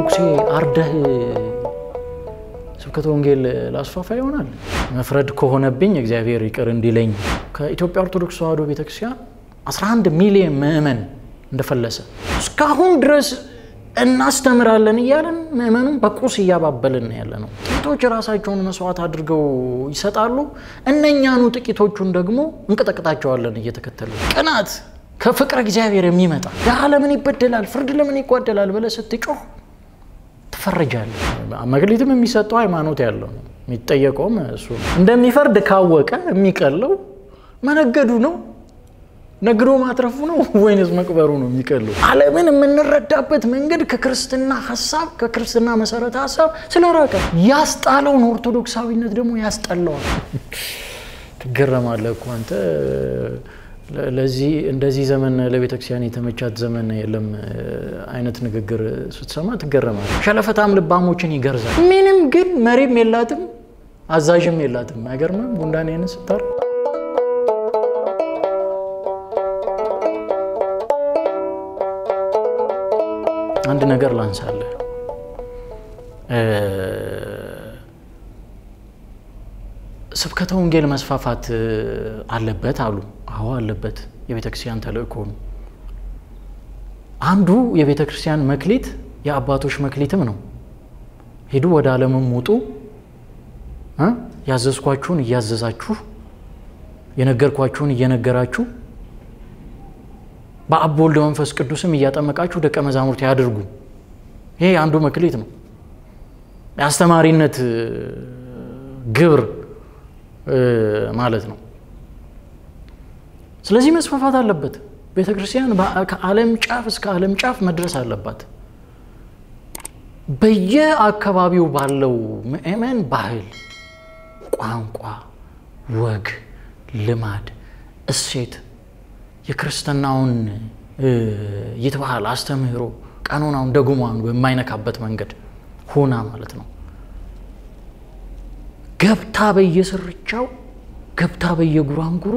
መነኩሴ አርደህ ስብከተ ወንጌል ላስፋፋ ይሆናል። መፍረድ ከሆነብኝ እግዚአብሔር ይቅር እንዲለኝ። ከኢትዮጵያ ኦርቶዶክስ ተዋሕዶ ቤተክርስቲያን 11 ሚሊዮን ምዕመን እንደፈለሰ እስካሁን ድረስ እናስተምራለን እያለን ምዕመኑን በቁስ እያባበልን ያለ ነው። ጥቂቶች ራሳቸውን መስዋዕት አድርገው ይሰጣሉ። እነኛኑ ጥቂቶቹን ደግሞ እንቀጠቅጣቸዋለን እየተከተሉ ቅናት ከፍቅረ እግዚአብሔር የሚመጣ ድሀ ለምን ይበደላል፣ ፍርድ ለምን ይጓደላል ብለህ ስትጮህ ትፈረጃለህ። መክሊትም የሚሰጠው ሃይማኖት ያለው ነው። የሚጠየቀውም እሱ ነው። እንደሚፈርድ ካወቀ የሚቀለው መነገዱ ነው ነግዶ ማትረፉ ነው ወይንስ መቅበሩ ነው የሚቀለው? ዓለምን የምንረዳበት መንገድ ከክርስትና ሀሳብ ከክርስትና መሰረተ ሀሳብ ስለራቀ ያስጣለውን ኦርቶዶክሳዊነት ደግሞ ያስጠላዋል። ትገረማለህ እኮ አንተ ለዚህ እንደዚህ ዘመን ለቤተክርስቲያን የተመቻት ዘመን የለም አይነት ንግግር ስትሰማ ትገረማለህ። ሸለፈታም ልባሞችን ይገርዛል። ምንም ግን መሪም የላትም አዛዥም የላትም። አይገርምም? ጉንዳኔን ስታር አንድ ነገር ላንሳለህ። ስብከተ ወንጌል መስፋፋት አለበት አሉ። አዎ አለበት። የቤተ ክርስቲያን ተልእኮ ነው። አንዱ የቤተ ክርስቲያን መክሊት የአባቶች መክሊትም ነው። ሂዱ ወደ ዓለምም ውጡ፣ ያዘዝኳችሁን እያዘዛችሁ የነገርኳችሁን እየነገራችሁ በአብ በወልድ መንፈስ ቅዱስም እያጠመቃችሁ ደቀ መዛሙርት ያድርጉ። ይሄ አንዱ መክሊት ነው። የአስተማሪነት ግብር ማለት ነው። ስለዚህ መስፋፋት አለበት። ቤተ ክርስቲያን ከዓለም ጫፍ እስከ ዓለም ጫፍ መድረስ አለባት። በየአካባቢው ባለው ምእመን ባህል፣ ቋንቋ፣ ወግ፣ ልማድ፣ እሴት የክርስትናውን ይትባህል አስተምህሮ ቀኖናውን ደጉሟን በማይነካበት መንገድ ሆና ማለት ነው። ገብታ በየስርቻው ገብታ በየጉራንጉሩ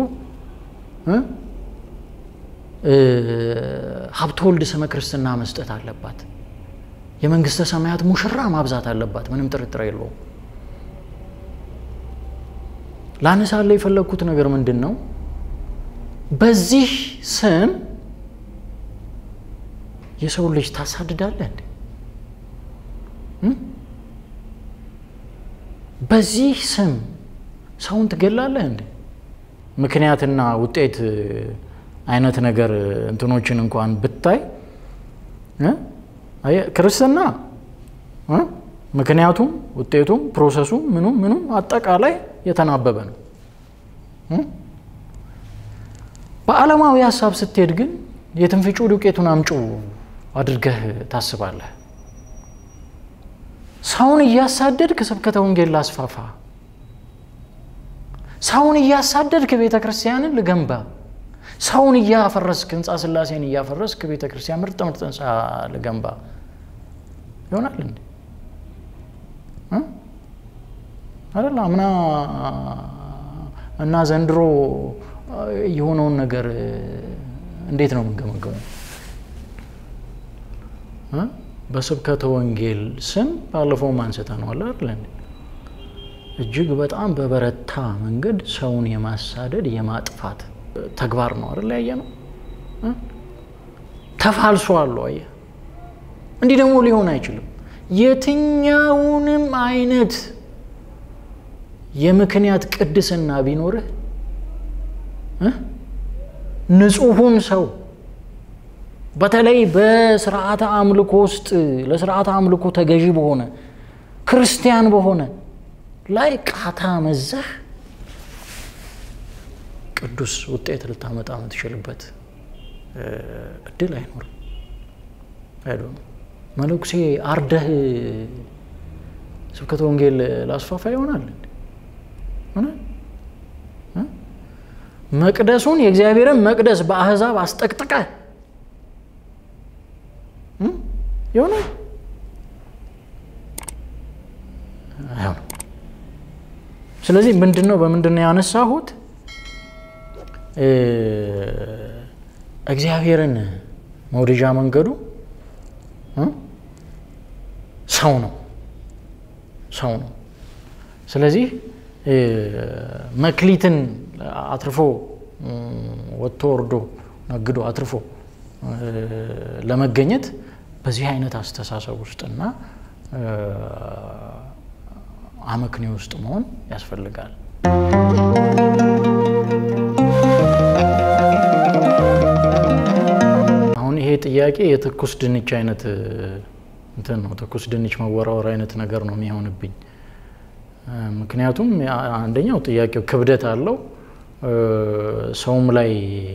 ሀብተ ወልድ ስመ ክርስትና መስጠት አለባት። የመንግስተ ሰማያት ሙሽራ ማብዛት አለባት። ምንም ጥርጥር የለውም። ላነሳለ የፈለግኩት ነገር ምንድን ነው? በዚህ ስም የሰው ልጅ ታሳድዳለህ እንዴ? በዚህ ስም ሰውን ትገላለህ እንዴ? ምክንያትና ውጤት አይነት ነገር እንትኖችን እንኳን ብታይ ክርስትና ምክንያቱም ውጤቱም ፕሮሰሱም ምኑም ምኑም አጠቃላይ የተናበበ ነው። በዓለማዊ ሀሳብ ስትሄድ ግን የትንፍጩ ዱቄቱን አምጩ አድርገህ ታስባለህ። ሰውን እያሳደድክ ስብከተ ወንጌል ላስፋፋ፣ ሰውን እያሳደድክ ቤተ ክርስቲያንን ልገንባ፣ ሰውን እያፈረስክ ህንፃ ስላሴን እያፈረስክ ቤተ ክርስቲያን ምርጥ ምርጥ ህንፃ ልገንባ ይሆናል እንዴ? አይደል? አምና እና ዘንድሮ የሆነውን ነገር እንዴት ነው የምንገመገመው? በስብከተ ወንጌል ስም ባለፈውም አንስተነዋል አይደል? እጅግ በጣም በበረታ መንገድ ሰውን የማሳደድ የማጥፋት ተግባር ነው አይደል? ያየ ነው። ተፋልሶ አለው። አየህ፣ እንዲህ ደግሞ ሊሆን አይችልም። የትኛውንም አይነት የምክንያት ቅድስና ቢኖርህ ንጹሑን ሰው በተለይ በስርዓተ አምልኮ ውስጥ ለስርዓተ አምልኮ ተገዢ በሆነ ክርስቲያን በሆነ ላይ ቃታ መዘህ ቅዱስ ውጤት ልታመጣ የምትችልበት እድል አይኖርም። አይዶ መነኩሴ አርደህ ስብከተ ወንጌል ላስፋፋ ይሆናል። መቅደሱን የእግዚአብሔርን መቅደስ በአህዛብ አስጠቅጥቀ ይሆናል አይሆንም። ስለዚህ ምንድን ነው በምንድን ነው ያነሳሁት? እግዚአብሔርን መውደጃ መንገዱ ሰው ነው ሰው ነው። ስለዚህ መክሊትን አትርፎ ወጥቶ ወርዶ ነግዶ አትርፎ ለመገኘት በዚህ አይነት አስተሳሰብ ውስጥና አመክንዮ ውስጥ መሆን ያስፈልጋል። አሁን ይሄ ጥያቄ የትኩስ ድንች አይነት እንትን ነው። ትኩስ ድንች መወራወር አይነት ነገር ነው የሚሆንብኝ። ምክንያቱም አንደኛው ጥያቄው ክብደት አለው፣ ሰውም ላይ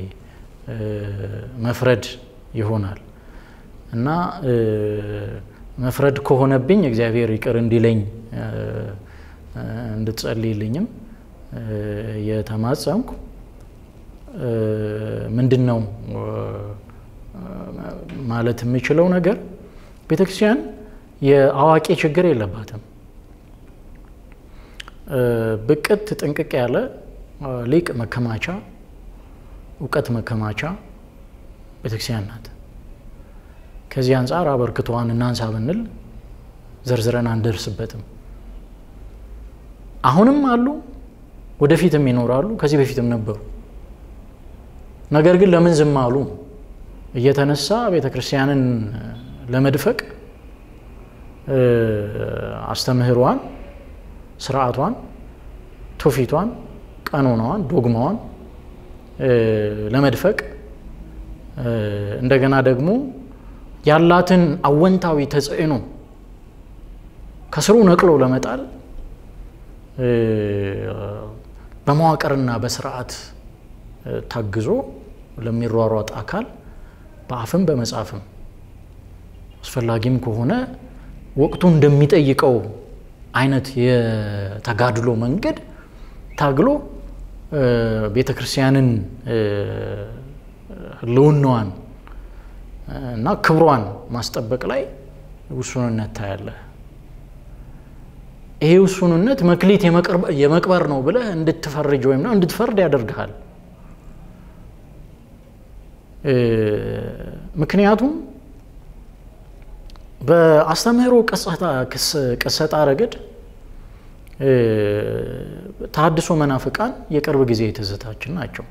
መፍረድ ይሆናል እና መፍረድ ከሆነብኝ እግዚአብሔር ይቅር እንዲለኝ እንድትጸልይልኝም የተማጸንኩ ምንድን ነው ማለት የምችለው ነገር ቤተክርስቲያን የአዋቂ ችግር የለባትም። ብቅት ጥንቅቅ ያለ ሊቅ መከማቻ፣ እውቀት መከማቻ ቤተክርስቲያን ናት። ከዚህ አንጻር አበርክቷን እናንሳ ብንል ዘርዝረን አንደርስበትም። አሁንም አሉ፣ ወደፊትም ይኖራሉ፣ ከዚህ በፊትም ነበሩ። ነገር ግን ለምን ዝም አሉ? እየተነሳ ቤተ ክርስቲያንን ለመድፈቅ አስተምህሯን፣ ስርዓቷን፣ ትውፊቷን፣ ቀኖናዋን፣ ዶግማዋን ለመድፈቅ እንደገና ደግሞ ያላትን አወንታዊ ተጽዕኖ ከስሩ ነቅሎ ለመጣል በመዋቅርና በስርዓት ታግዞ ለሚሯሯጥ አካል በአፍም በመጻፍም አስፈላጊም ከሆነ ወቅቱ እንደሚጠይቀው አይነት የተጋድሎ መንገድ ታግሎ ቤተ ክርስቲያንን ሕልውናዋን እና ክብሯን ማስጠበቅ ላይ ውሱንነት ታያለህ። ይሄ ውሱንነት መክሊት የመቅበር ነው ብለህ እንድትፈርጅ ወይም ነው እንድትፈርድ ያደርግሃል። ምክንያቱም በአስተምህሮ ቅሰጣ ረገድ ተሐድሶ መናፍቃን የቅርብ ጊዜ ትዝታችን ናቸው።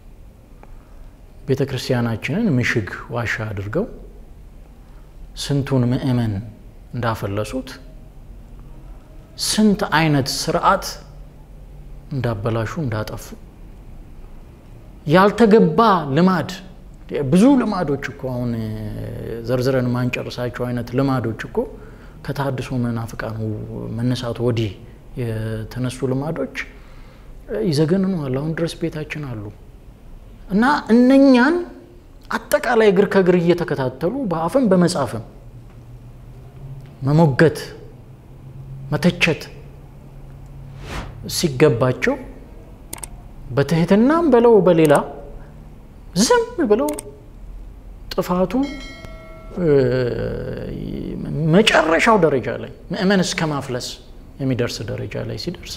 ቤተ ክርስቲያናችንን ምሽግ ዋሻ አድርገው ስንቱን ምእመን እንዳፈለሱት ስንት አይነት ስርዓት እንዳበላሹ እንዳጠፉ ያልተገባ ልማድ ብዙ ልማዶች እኮ አሁን ዘርዝረን ማንጨርሳቸው አይነት ልማዶች እኮ ከተሐድሶ መናፍቃኑ መነሳቱ ወዲህ የተነሱ ልማዶች ይዘገንኗል። አሁን ድረስ ቤታችን አሉ እና እነኛን አጠቃላይ እግር ከእግር እየተከታተሉ በአፍም በመጻፍም መሞገት መተቸት ሲገባቸው በትህትናም በለው በሌላ ዝም ብለው ጥፋቱ መጨረሻው ደረጃ ላይ ምእመን እስከ ማፍለስ የሚደርስ ደረጃ ላይ ሲደርስ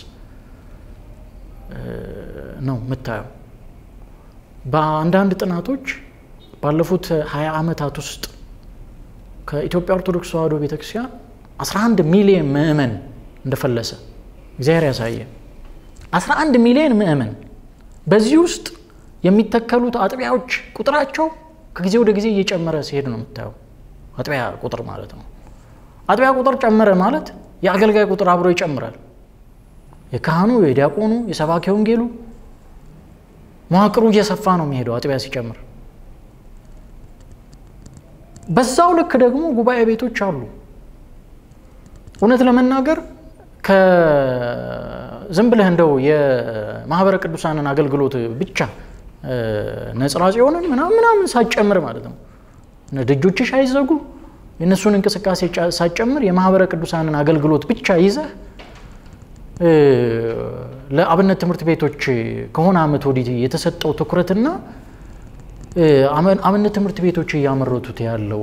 ነው የምታየው። በአንዳንድ ጥናቶች ባለፉት ሀያ ዓመታት ውስጥ ከኢትዮጵያ ኦርቶዶክስ ተዋሕዶ ቤተክርስቲያን 11 ሚሊዮን ምእመን እንደፈለሰ እግዚአብሔር ያሳየ። 11 ሚሊዮን ምእመን በዚህ ውስጥ የሚተከሉት አጥቢያዎች ቁጥራቸው ከጊዜ ወደ ጊዜ እየጨመረ ሲሄድ ነው የምታየው። አጥቢያ ቁጥር ማለት ነው። አጥቢያ ቁጥር ጨመረ ማለት የአገልጋይ ቁጥር አብሮ ይጨምራል። የካህኑ፣ የዲያቆኑ፣ የሰባኪ ወንጌሉ መዋቅሩ እየሰፋ ነው የሚሄደው አጥቢያ ሲጨምር። በዛው ልክ ደግሞ ጉባኤ ቤቶች አሉ። እውነት ለመናገር ዝም ብለህ እንደው የማህበረ ቅዱሳንን አገልግሎት ብቻ ነጽራ ጽዮንን ምናምን ምናምን ሳጨምር ማለት ነው ደጆችሽ አይዘጉ የእነሱን እንቅስቃሴ ሳጨምር የማህበረ ቅዱሳንን አገልግሎት ብቻ ይዘህ ለአብነት ትምህርት ቤቶች ከሆነ ዓመት ወዲህ የተሰጠው ትኩረትና አብነት ትምህርት ቤቶች እያመረቱት ያለው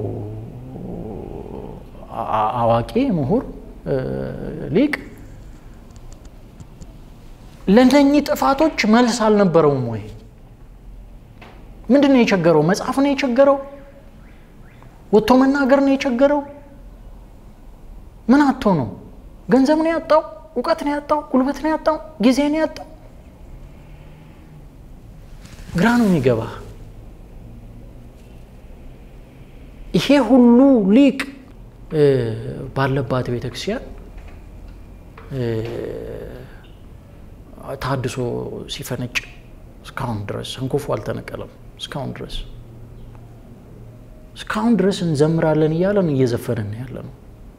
አዋቂ ምሁር ሊቅ ለእነኚህ ጥፋቶች መልስ አልነበረውም ወይ? ምንድን ነው የቸገረው? መጽሐፍ ነው የቸገረው? ወጥቶ መናገር ነው የቸገረው? ምን አቶ ነው? ገንዘብ ነው ያጣው? እውቀት ነው ያጣው? ጉልበት ነው ያጣው? ጊዜ ነው ያጣው? ግራ ነው የሚገባ። ይሄ ሁሉ ሊቅ ባለባት ቤተክርስቲያን ታድሶ ሲፈነጭ እስካሁን ድረስ እንኩፉ አልተነቀለም። እስካሁን ድረስ እስካሁን ድረስ እንዘምራለን እያለን እየዘፈንን ያለ ነው።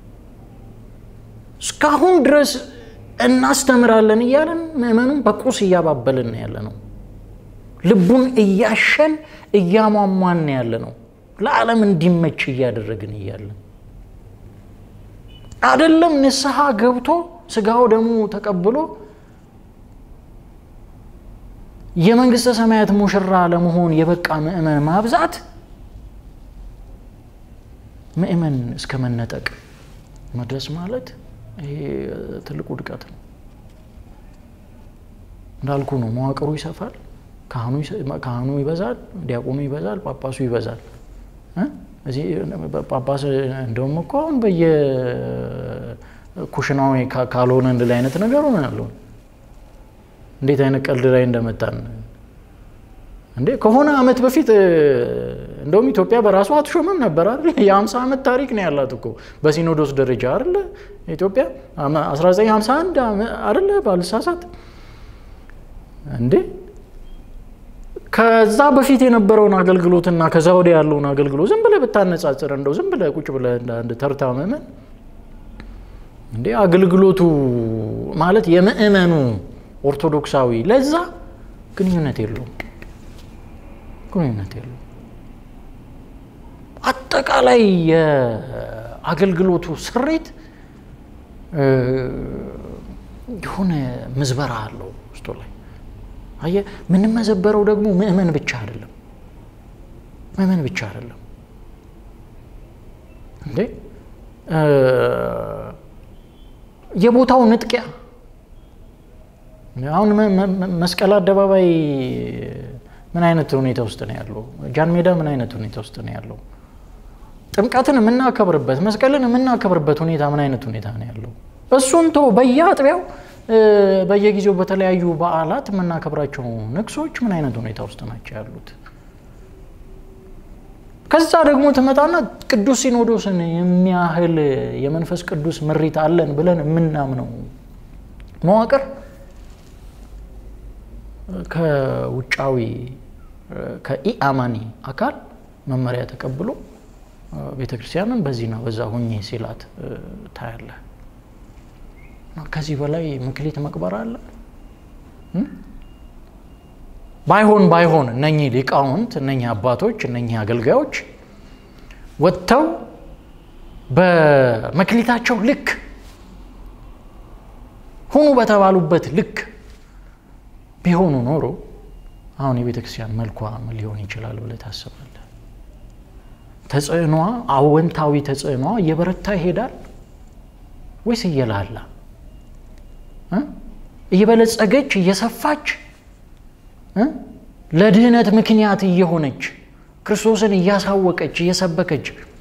እስካሁን ድረስ እናስተምራለን እያለን ምእመኑን በቁስ እያባበልን ያለ ነው። ልቡን እያሸን እያሟሟን ያለ ነው። ለዓለም እንዲመች እያደረግን እያለን አደለም ንስሐ ገብቶ ስጋው ደግሞ ተቀብሎ የመንግስተ ሰማያት ሙሽራ ለመሆን የበቃ ምእመን ማብዛት ምእመን እስከ መነጠቅ መድረስ ማለት ይሄ ትልቁ ውድቀት ነው። እንዳልኩ ነው። መዋቅሩ ይሰፋል፣ ካህኑ ይበዛል፣ ዲያቆኑ ይበዛል፣ ጳጳሱ ይበዛል። እዚህ ጳጳስ እንደውም እኮ አሁን በየኩሽናው ካልሆነ እንድል አይነት ነገር ሆነ ያለው እንዴት አይነት ቀልድ ላይ እንደመጣን እንዴ! ከሆነ አመት በፊት እንደውም ኢትዮጵያ በራሷ አትሾምም ነበር አይደል? የ50 ዓመት ታሪክ ነው ያላት እኮ በሲኖዶስ ደረጃ አይደለ? ኢትዮጵያ 1951 አይደለ? ባልሳሳት እንዴ ከዛ በፊት የነበረውን አገልግሎትና ከዛ ወዲያ ያለውን አገልግሎት ዝም ብለህ ብታነጻጽር እንደው ዝም ብለህ ቁጭ ብለህ እንደ ተርታ ምእመን እንዴ አገልግሎቱ ማለት የምእመኑ ኦርቶዶክሳዊ ለዛ ግንኙነት የለውም፣ ግንኙነት የለውም። አጠቃላይ የአገልግሎቱ ስሪት የሆነ ምዝበራ አለው ውስጡ ላይ አየህ የምንመዘበረው ደግሞ ምእመን ብቻ አይደለም፣ ምእመን ብቻ አይደለም እንዴ የቦታው ንጥቂያ አሁን መስቀል አደባባይ ምን አይነት ሁኔታ ውስጥ ነው ያለው? ጃን ሜዳ ምን አይነት ሁኔታ ውስጥ ነው ያለው? ጥምቀትን የምናከብርበት መስቀልን የምናከብርበት ሁኔታ ምን አይነት ሁኔታ ነው ያለው? እሱን ቶ በየአጥቢያው በየጊዜው በተለያዩ በዓላት የምናከብራቸው ንግሶች ምን አይነት ሁኔታ ውስጥ ናቸው ያሉት? ከዛ ደግሞ ትመጣና ቅዱስ ሲኖዶስን የሚያህል የመንፈስ ቅዱስ ምሪት አለን ብለን የምናምነው መዋቅር ከውጫዊ ከኢአማኒ አካል መመሪያ ተቀብሎ ቤተክርስቲያንን በዚህና በዛ ሁኜ ሲላት ታያለህ። ከዚህ በላይ ምክሊት መቅበር አለ? ባይሆን ባይሆን እነኚህ ሊቃውንት እነኚህ አባቶች እነኚህ አገልጋዮች ወጥተው በመክሊታቸው ልክ ሁኑ በተባሉበት ልክ ቢሆኑ ኖሮ አሁን የቤተ ክርስቲያን መልኳ ምን ሊሆን ይችላል ብለህ ታስባለህ? ተጽዕኗ አወንታዊ ተጽዕኗ እየበረታ ይሄዳል ወይስ እየላላ እየበለጸገች እየሰፋች ለድህነት ምክንያት እየሆነች ክርስቶስን እያሳወቀች እየሰበከች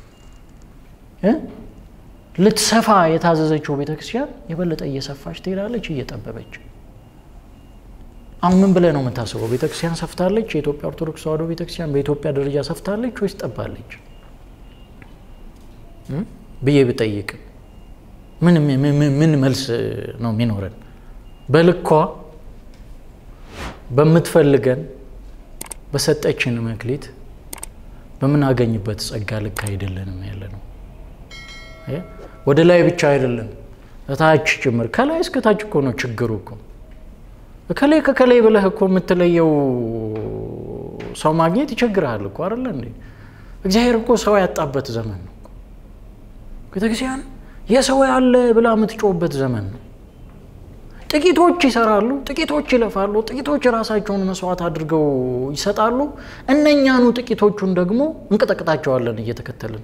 ልትሰፋ የታዘዘችው ቤተክርስቲያን የበለጠ እየሰፋች ትሄዳለች፣ እየጠበበች። አሁን ምን ብለህ ነው የምታስበው? ቤተክርስቲያን ሰፍታለች? የኢትዮጵያ ኦርቶዶክስ ተዋሕዶ ቤተክርስቲያን በኢትዮጵያ ደረጃ ሰፍታለች ወይስ ጠባለች ብዬ ብጠይቅ ምን መልስ ነው የሚኖረን? በልኳ በምትፈልገን በሰጠችን መክሊት በምናገኝበት ጸጋ ልክ አይደለንም ያለ ነው። ወደ ላይ ብቻ አይደለም እታች ጭምር ከላይ እስከ ታች እኮ ነው ችግሩ እኮ ከላይ ከከላይ ብለህ እኮ የምትለየው ሰው ማግኘት ይቸግርሃል እኮ አይደለ እንዴ? እግዚአብሔር እኮ ሰው ያጣበት ዘመን ነው። ቤተክርስቲያን የሰው ያለ ብላ የምትጮህበት ዘመን ነው። ጥቂቶች ይሰራሉ፣ ጥቂቶች ይለፋሉ፣ ጥቂቶች ራሳቸውን መስዋዕት አድርገው ይሰጣሉ። እነኛኑ ጥቂቶቹን ደግሞ እንቀጠቅጣቸዋለን እየተከተልን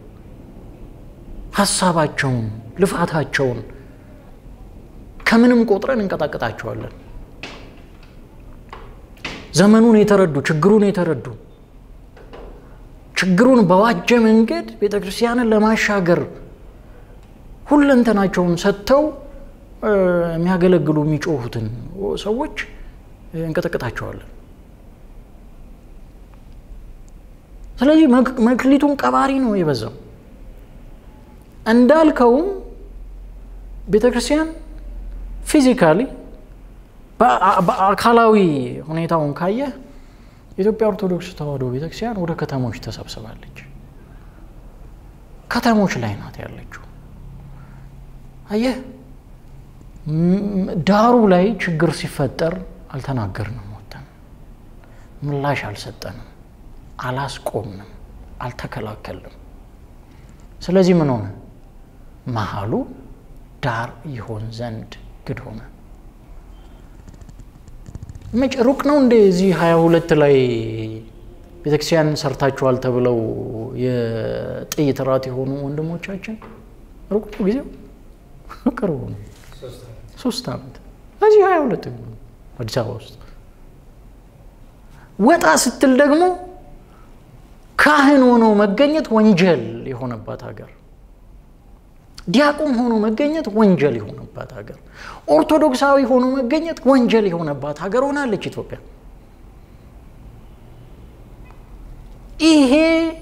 ሀሳባቸውን፣ ልፋታቸውን ከምንም ቆጥረን እንቀጠቅጣቸዋለን። ዘመኑን የተረዱ ችግሩን የተረዱ ችግሩን በዋጀ መንገድ ቤተ ክርስቲያንን ለማሻገር ሁለንተናቸውን ሰጥተው የሚያገለግሉ የሚጮሁትን ሰዎች እንቀጠቅጣቸዋለን። ስለዚህ መክሊቱን ቀባሪ ነው የበዛው። እንዳልከውም ቤተ ክርስቲያን ፊዚካሊ በአካላዊ ሁኔታውን ካየህ የኢትዮጵያ ኦርቶዶክስ ተዋሕዶ ቤተክርስቲያን ወደ ከተሞች ተሰብስባለች። ከተሞች ላይ ናት ያለችው። አየህ፣ ዳሩ ላይ ችግር ሲፈጠር አልተናገርንም፣ ወተን ምላሽ አልሰጠንም፣ አላስቆምንም፣ አልተከላከልንም። ስለዚህ ምን ሆነ? መሀሉ ዳር ይሆን ዘንድ ግድ ሆነ። መጭ ሩቅ ነው እንደ እዚህ ሀያ ሁለት ላይ ቤተክርስቲያን ሰርታችኋል ተብለው የጥይት ራት የሆኑ ወንድሞቻችን ሩቅ ነው ጊዜው ቅርቡ ነው። ሶስት ዓመት እዚህ ሀያ ሁለት አዲስ አበባ ውስጥ ወጣ ስትል ደግሞ ካህን ሆኖ መገኘት ወንጀል የሆነባት ሀገር፣ ዲያቆን ሆኖ መገኘት ወንጀል የሆነባት ሀገር፣ ኦርቶዶክሳዊ ሆኖ መገኘት ወንጀል የሆነባት ሀገር ሆናለች ኢትዮጵያ። ይሄ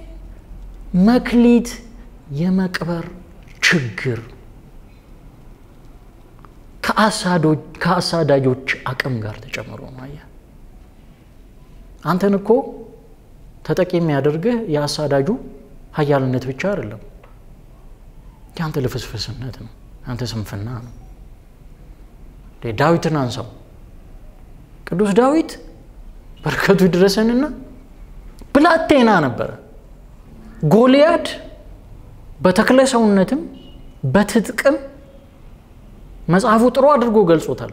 መክሊት የመቅበር ችግር ከአሳዳጆች አቅም ጋር ተጨምሮ ነው። አየህ አንተን እኮ ተጠቂ የሚያደርግህ የአሳዳጁ ኃያልነት ብቻ አይደለም፣ የአንተ ልፍስፍስነት ነው፣ የአንተ ስንፍና ነው። ዳዊትን አንሳው። ቅዱስ ዳዊት በረከቱ ይድረሰንና ብላቴና ነበረ። ጎልያድ በተክለ ሰውነትም በትጥቅም መጽሐፉ ጥሩ አድርጎ ገልጾታል።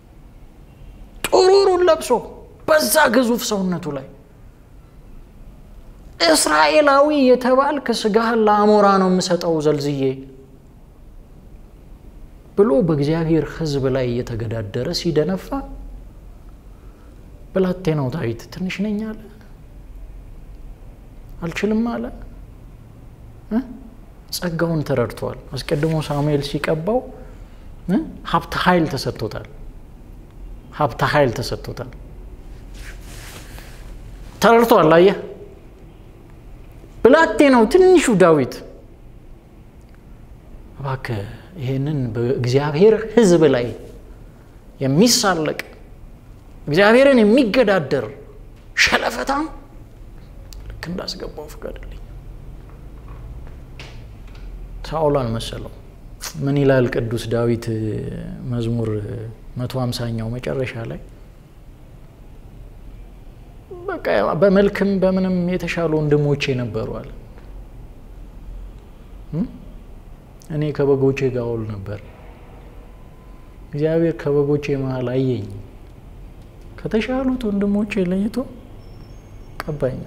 ጥሩሩን ለብሶ በዛ ግዙፍ ሰውነቱ ላይ እስራኤላዊ የተባልክ ስጋህን ለአሞራ ነው የምሰጠው ዘልዝዬ ብሎ በእግዚአብሔር ሕዝብ ላይ እየተገዳደረ ሲደነፋ ብላቴናው ዳዊት ትንሽ ነኝ አለ፣ አልችልም አለ። ጸጋውን ተረድቷል። አስቀድሞ ሳሙኤል ሲቀባው ሀብተ ኃይል ተሰጥቶታል። ሀብተ ኃይል ተሰጥቶታል። ተረድቷል። አየህ ብላቴናው ትንሹ ዳዊት እባክህ ይህንን በእግዚአብሔር ሕዝብ ላይ የሚሳለቅ እግዚአብሔርን የሚገዳደር ሸለፈታም ልክ እንዳስገባው ፍቀድልኝ። ሳኦል አልመሰለው። ምን ይላል ቅዱስ ዳዊት መዝሙር መቶ ሃምሳኛው መጨረሻ ላይ በቃ በመልክም በምንም የተሻሉ ወንድሞቼ ነበሩ አለ። እኔ ከበጎቼ ጋር ውል ነበር። እግዚአብሔር ከበጎቼ መሀል አየኝ፣ ከተሻሉት ወንድሞቼ ለይቶ ቀባኛ።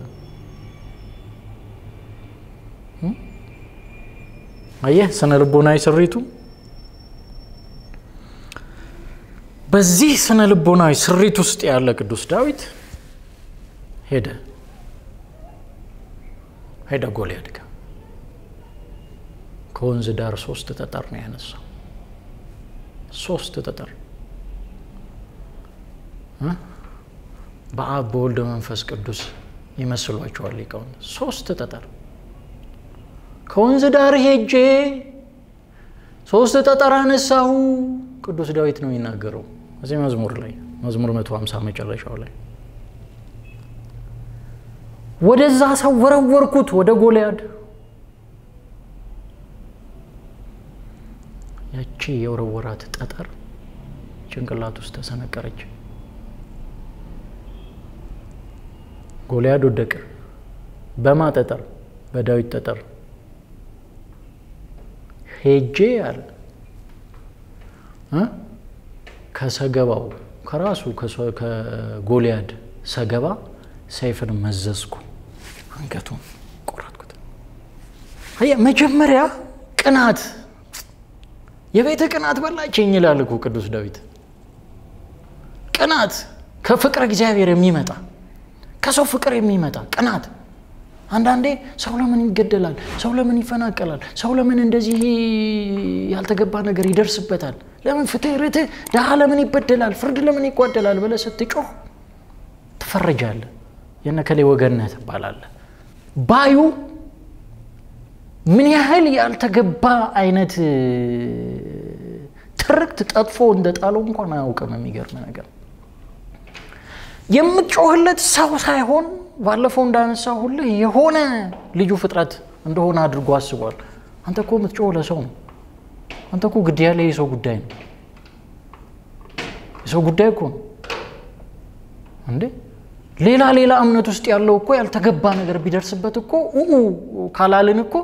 አየህ ስነ ልቦናዊ ስሪቱ። በዚህ ስነ ልቦናዊ ስሪት ውስጥ ያለ ቅዱስ ዳዊት ሄደ ሄደ ጎልያድ ጋር ከወንዝ ዳር ሶስት ጠጠር ነው ያነሳው። ሶስት ጠጠር በአብ በወልድ መንፈስ ቅዱስ ይመስሏቸዋል ሊቃውንት። ሶስት ጠጠር ከወንዝ ዳር ሄጄ ሶስት ጠጠር አነሳሁ። ቅዱስ ዳዊት ነው የሚናገረው እዚህ መዝሙር ላይ መዝሙር መቶ ሃምሳ መጨረሻው ላይ ወደዛ ሰው ወረወርኩት ወደ ጎልያድ። ያቺ የወረወራት ጠጠር ጭንቅላት ውስጥ ተሰነቀረች። ጎልያድ ወደቀ። በማ ጠጠር? በዳዊት ጠጠር። ሄጄ አለ ከሰገባው ከራሱ ከጎልያድ ሰገባ ሰይፍን መዘዝኩ፣ አንገቱን ቆረጥኩት። አየህ መጀመሪያ ቅናት የቤተ ቅናት በላችኝ ይላል እኮ ቅዱስ ዳዊት። ቅናት ከፍቅረ እግዚአብሔር የሚመጣ ከሰው ፍቅር የሚመጣ ቅናት። አንዳንዴ ሰው ለምን ይገደላል? ሰው ለምን ይፈናቀላል? ሰው ለምን እንደዚህ ያልተገባ ነገር ይደርስበታል? ለምን ፍትህ፣ ርትህ፣ ድሃ ለምን ይበደላል? ፍርድ ለምን ይጓደላል ብለህ ስትጮህ ትፈረጃለህ። የነከሌ ወገን ነህ ትባላለህ። ባዩ ምን ያህል ያልተገባ አይነት ትርክት ጠጥፎ እንደ ጣለው እንኳን አያውቅም። የሚገርም ነገር የምትጮህለት ሰው ሳይሆን ባለፈው እንዳነሳ ሁልህ የሆነ ልዩ ፍጥረት እንደሆነ አድርጎ አስቧል። አንተ እኮ የምትጮህ ለሰው ነው። አንተ እኮ ግድ ያለ የሰው ጉዳይ ነው። የሰው ጉዳይ እኮ ነው እንዴ። ሌላ ሌላ እምነት ውስጥ ያለው እኮ ያልተገባ ነገር ቢደርስበት እኮ ኡ ካላልን እኮ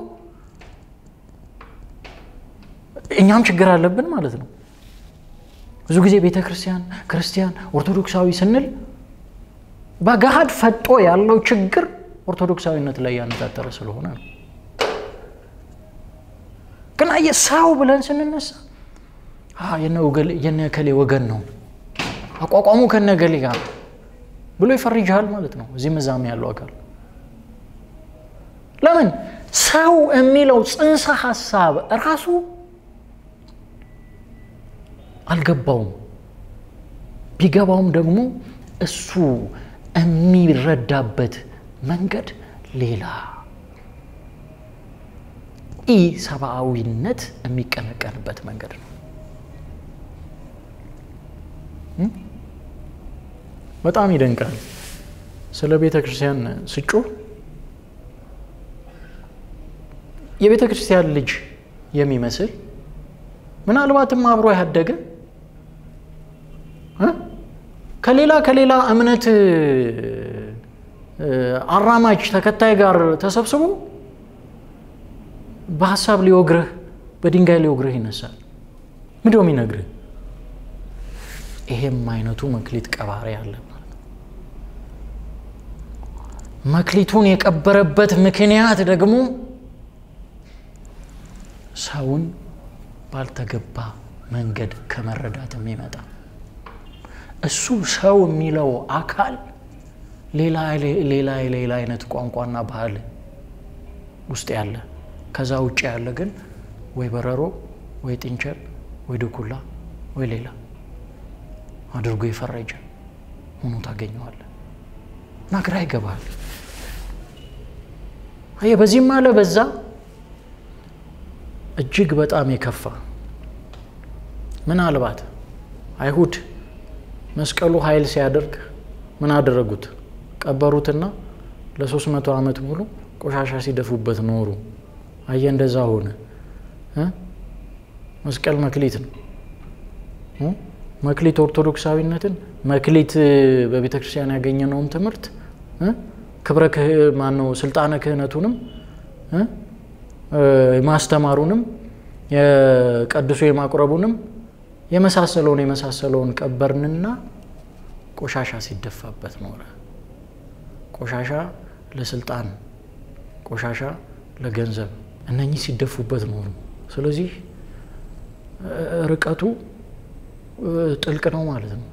እኛም ችግር አለብን ማለት ነው። ብዙ ጊዜ ቤተ ክርስቲያን፣ ክርስቲያን፣ ኦርቶዶክሳዊ ስንል በገሃድ ፈጦ ያለው ችግር ኦርቶዶክሳዊነት ላይ ያነጣጠረ ስለሆነ ነው። ግን አየህ ሰው ብለን ስንነሳ የነ እከሌ ወገን ነው አቋቋሙ ከነ እገሌ ጋር ብሎ ይፈርጃል ማለት ነው። እዚህ መዛም ያለው አካል ለምን ሰው የሚለው ጽንሰ ሀሳብ ራሱ አልገባውም። ቢገባውም ደግሞ እሱ የሚረዳበት መንገድ ሌላ ኢ ሰብአዊነት የሚቀነቀንበት መንገድ ነው። በጣም ይደንቃል። ስለ ቤተ ክርስቲያን ስጮህ የቤተ ክርስቲያን ልጅ የሚመስል ምናልባትም አብሮ ያደገ ከሌላ ከሌላ እምነት አራማጅ ተከታይ ጋር ተሰብስቦ በሀሳብ ሊወግርህ በድንጋይ ሊወግርህ ይነሳል። ምንድነው የሚነግርህ? ይሄም አይነቱ መክሊት ቀባሪ አለ ማለት ነው። መክሊቱን የቀበረበት ምክንያት ደግሞ ሰውን ባልተገባ መንገድ ከመረዳት የሚመጣ እሱ ሰው የሚለው አካል ሌላ ሌላ ሌላ አይነት ቋንቋና ባህል ውስጥ ያለ ከዛ ውጭ ያለ ግን ወይ በረሮ ወይ ጥንቸል ወይ ድኩላ ወይ ሌላ አድርጎ የፈረጀ ሆኖ ታገኘዋለህ እና ግራ ይገባል። አየህ በዚህም አለ በዛ እጅግ በጣም የከፋ ምናልባት አይሁድ መስቀሉ ኃይል ሲያደርግ ምን አደረጉት? ቀበሩትና ለሶስት መቶ ዓመት ሙሉ ቆሻሻ ሲደፉበት ኖሩ። አየ እንደዛ ሆነ። መስቀል መክሊት ነው። መክሊት ኦርቶዶክሳዊነትን መክሊት በቤተ ክርስቲያን ያገኘነውን ትምህርት ክብረ ማነው ስልጣነ ክህነቱንም ማስተማሩንም የቀድሶ የማቁረቡንም የመሳሰለውን የመሳሰለውን ቀበርንና ቆሻሻ ሲደፋበት ኖረ። ቆሻሻ ለስልጣን፣ ቆሻሻ ለገንዘብ እነኚህ ሲደፉበት ኖሩ። ስለዚህ ርቀቱ ጥልቅ ነው ማለት ነው።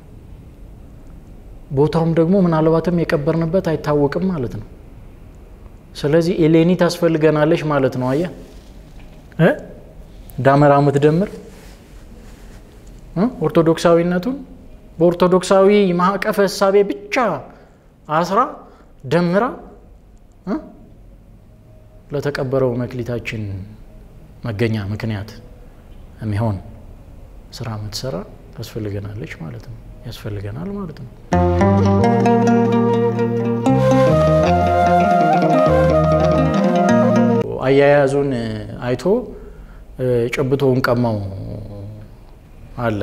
ቦታውም ደግሞ ምናልባትም የቀበርንበት አይታወቅም ማለት ነው። ስለዚህ ኤሌኒ ታስፈልገናለች ማለት ነው። አየህ እ ዳመራ ምትደምር ኦርቶዶክሳዊነቱን በኦርቶዶክሳዊ ማዕቀፈ እሳቤ ብቻ አስራ ደምራ ለተቀበረው መክሊታችን መገኛ ምክንያት የሚሆን ስራ የምትሰራ ታስፈልገናለች ማለት ነው። ያስፈልገናል ማለት ነው። አያያዙን አይቶ ጨብቶውን ቀማው አለ።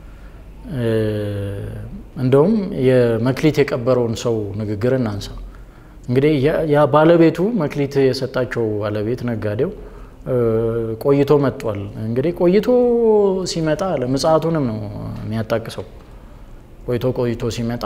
እንደውም የመክሊት የቀበረውን ሰው ንግግር እናንሳ። እንግዲህ ያ ባለቤቱ መክሊት የሰጣቸው ባለቤት ነጋዴው ቆይቶ መጥቷል። እንግዲህ ቆይቶ ሲመጣ ለምጽአቱንም ነው የሚያጣቅሰው። ቆይቶ ቆይቶ ሲመጣ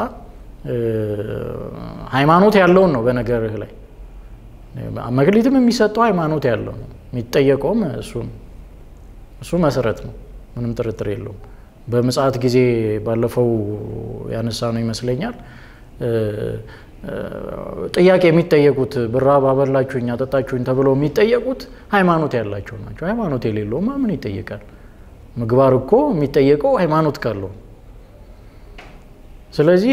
ሃይማኖት ያለውን ነው በነገርህ ላይ መክሊትም የሚሰጠው ሃይማኖት ያለው ነው። የሚጠየቀውም እሱ እሱ መሰረት ነው። ምንም ጥርጥር የለውም። በምጽአት ጊዜ ባለፈው ያነሳ ነው ይመስለኛል ጥያቄ የሚጠየቁት ብራብ አበላችሁኝ አጠጣችሁኝ ተብለው የሚጠየቁት ሃይማኖት ያላቸው ናቸው። ሃይማኖት የሌለውማ ምን ይጠየቃል? ምግባር እኮ የሚጠየቀው ሃይማኖት ካለው። ስለዚህ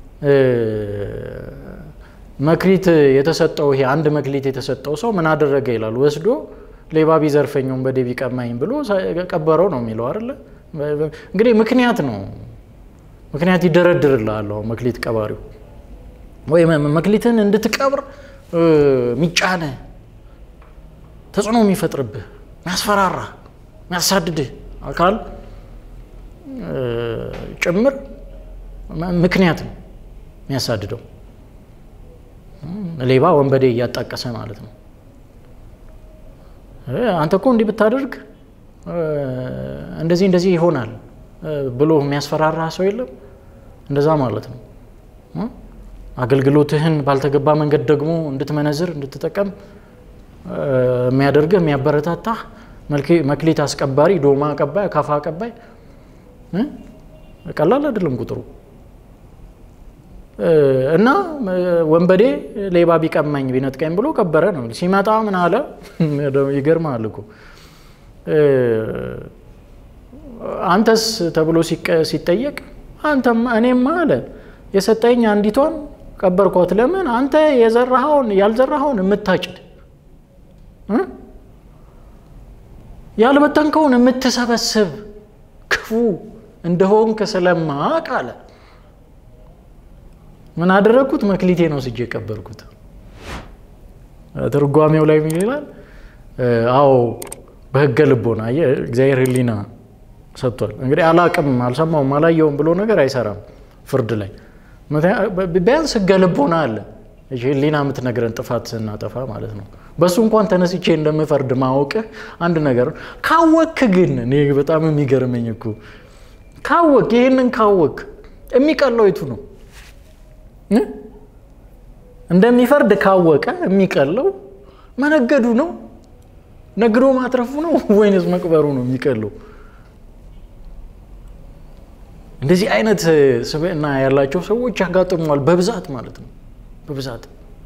መክሊት የተሰጠው ይሄ አንድ መክሊት የተሰጠው ሰው ምን አደረገ ይላል። ወስዶ ሌባ ቢዘርፈኝ ወንበዴ ቢቀማኝ ብሎ ቀበረው ነው የሚለው አይደለ? እንግዲህ ምክንያት ነው ምክንያት ይደረድርልሃል። አሁን መክሊት ቀባሪው ወይ መክሊትን እንድትቀብር ሚጫነ ተጽዕኖ የሚፈጥርብህ የሚያስፈራራ የሚያሳድድህ አካል ጭምር ምክንያት ነው የሚያሳድደው። ሌባ ወንበዴ እያጣቀሰ ማለት ነው። አንተ እኮ እንዲህ ብታደርግ እንደዚህ እንደዚህ ይሆናል ብሎ የሚያስፈራራ ሰው የለም። እንደዛ ማለት ነው። አገልግሎትህን ባልተገባ መንገድ ደግሞ እንድትመነዝር እንድትጠቀም የሚያደርግህ የሚያበረታታህ መክሊት አስቀባሪ፣ ዶማ አቀባይ፣ አካፋ አቀባይ ቀላል አይደለም ቁጥሩ እና ወንበዴ ሌባ ቢቀማኝ ቢነጥቀኝ ብሎ ቀበረ ነው። ሲመጣ ምን አለ? ይገርማል እኮ አንተስ ተብሎ ሲጠየቅ አንተም እኔማ አለ የሰጠኝ አንዲቷን ቀበርኳት። ለምን አንተ የዘራኸውን ያልዘራኸውን የምታጭድ ያልበተንከውን የምትሰበስብ ክፉ እንደሆንክ ስለማቅ አለ ምን አደረግኩት? መክሊቴ ነው ስጄ የቀበርኩት። ትርጓሜው ላይ ምን ይላል? አዎ በህገ ልቦና እግዚአብሔር ሕሊና ሰጥቷል። እንግዲህ አላቅም፣ አልሰማውም፣ አላየውም ብሎ ነገር አይሰራም ፍርድ ላይ ቢያንስ ህገ ልቦና አለ። ሕሊና የምትነግረን ጥፋት ስናጠፋ ማለት ነው። በእሱ እንኳን ተነስቼ እንደምፈርድ ማወቅህ አንድ ነገር ካወክ ግን እኔ በጣም የሚገርመኝ እኮ ካወክ ይህንን ካወክ የሚቀለው የቱ ነው? እንደሚፈርድ ካወቀ የሚቀለው መነገዱ ነው? ነግዶ ማትረፉ ነው ወይንስ መቅበሩ ነው የሚቀለው? እንደዚህ አይነት ስብዕና ያላቸው ሰዎች ያጋጥመዋል በብዛት ማለት ነው። በብዛት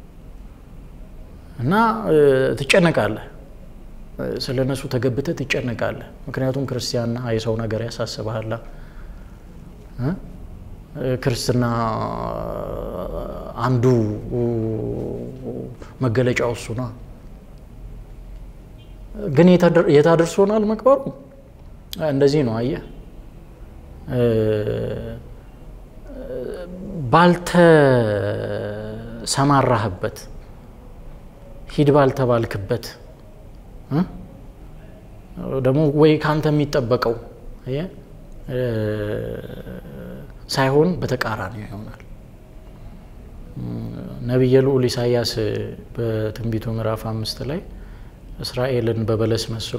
እና ትጨነቃለህ፣ ስለ እነሱ ተገብተህ ትጨነቃለህ። ምክንያቱም ክርስቲያንና የሰው ነገር ያሳስበሃላ። ክርስትና አንዱ መገለጫው እሱ ነው። ግን የታደርሶናል መቅበሩ እንደዚህ ነው። አየህ ባልተሰማራህበት ሂድ ባልተባልክበት ደግሞ ወይ ካንተ የሚጠበቀው ሳይሆን በተቃራኒ ይሆናል። ነቢየ ልዑል ኢሳያስ በትንቢቱ ምዕራፍ አምስት ላይ እስራኤልን በበለስ መስሎ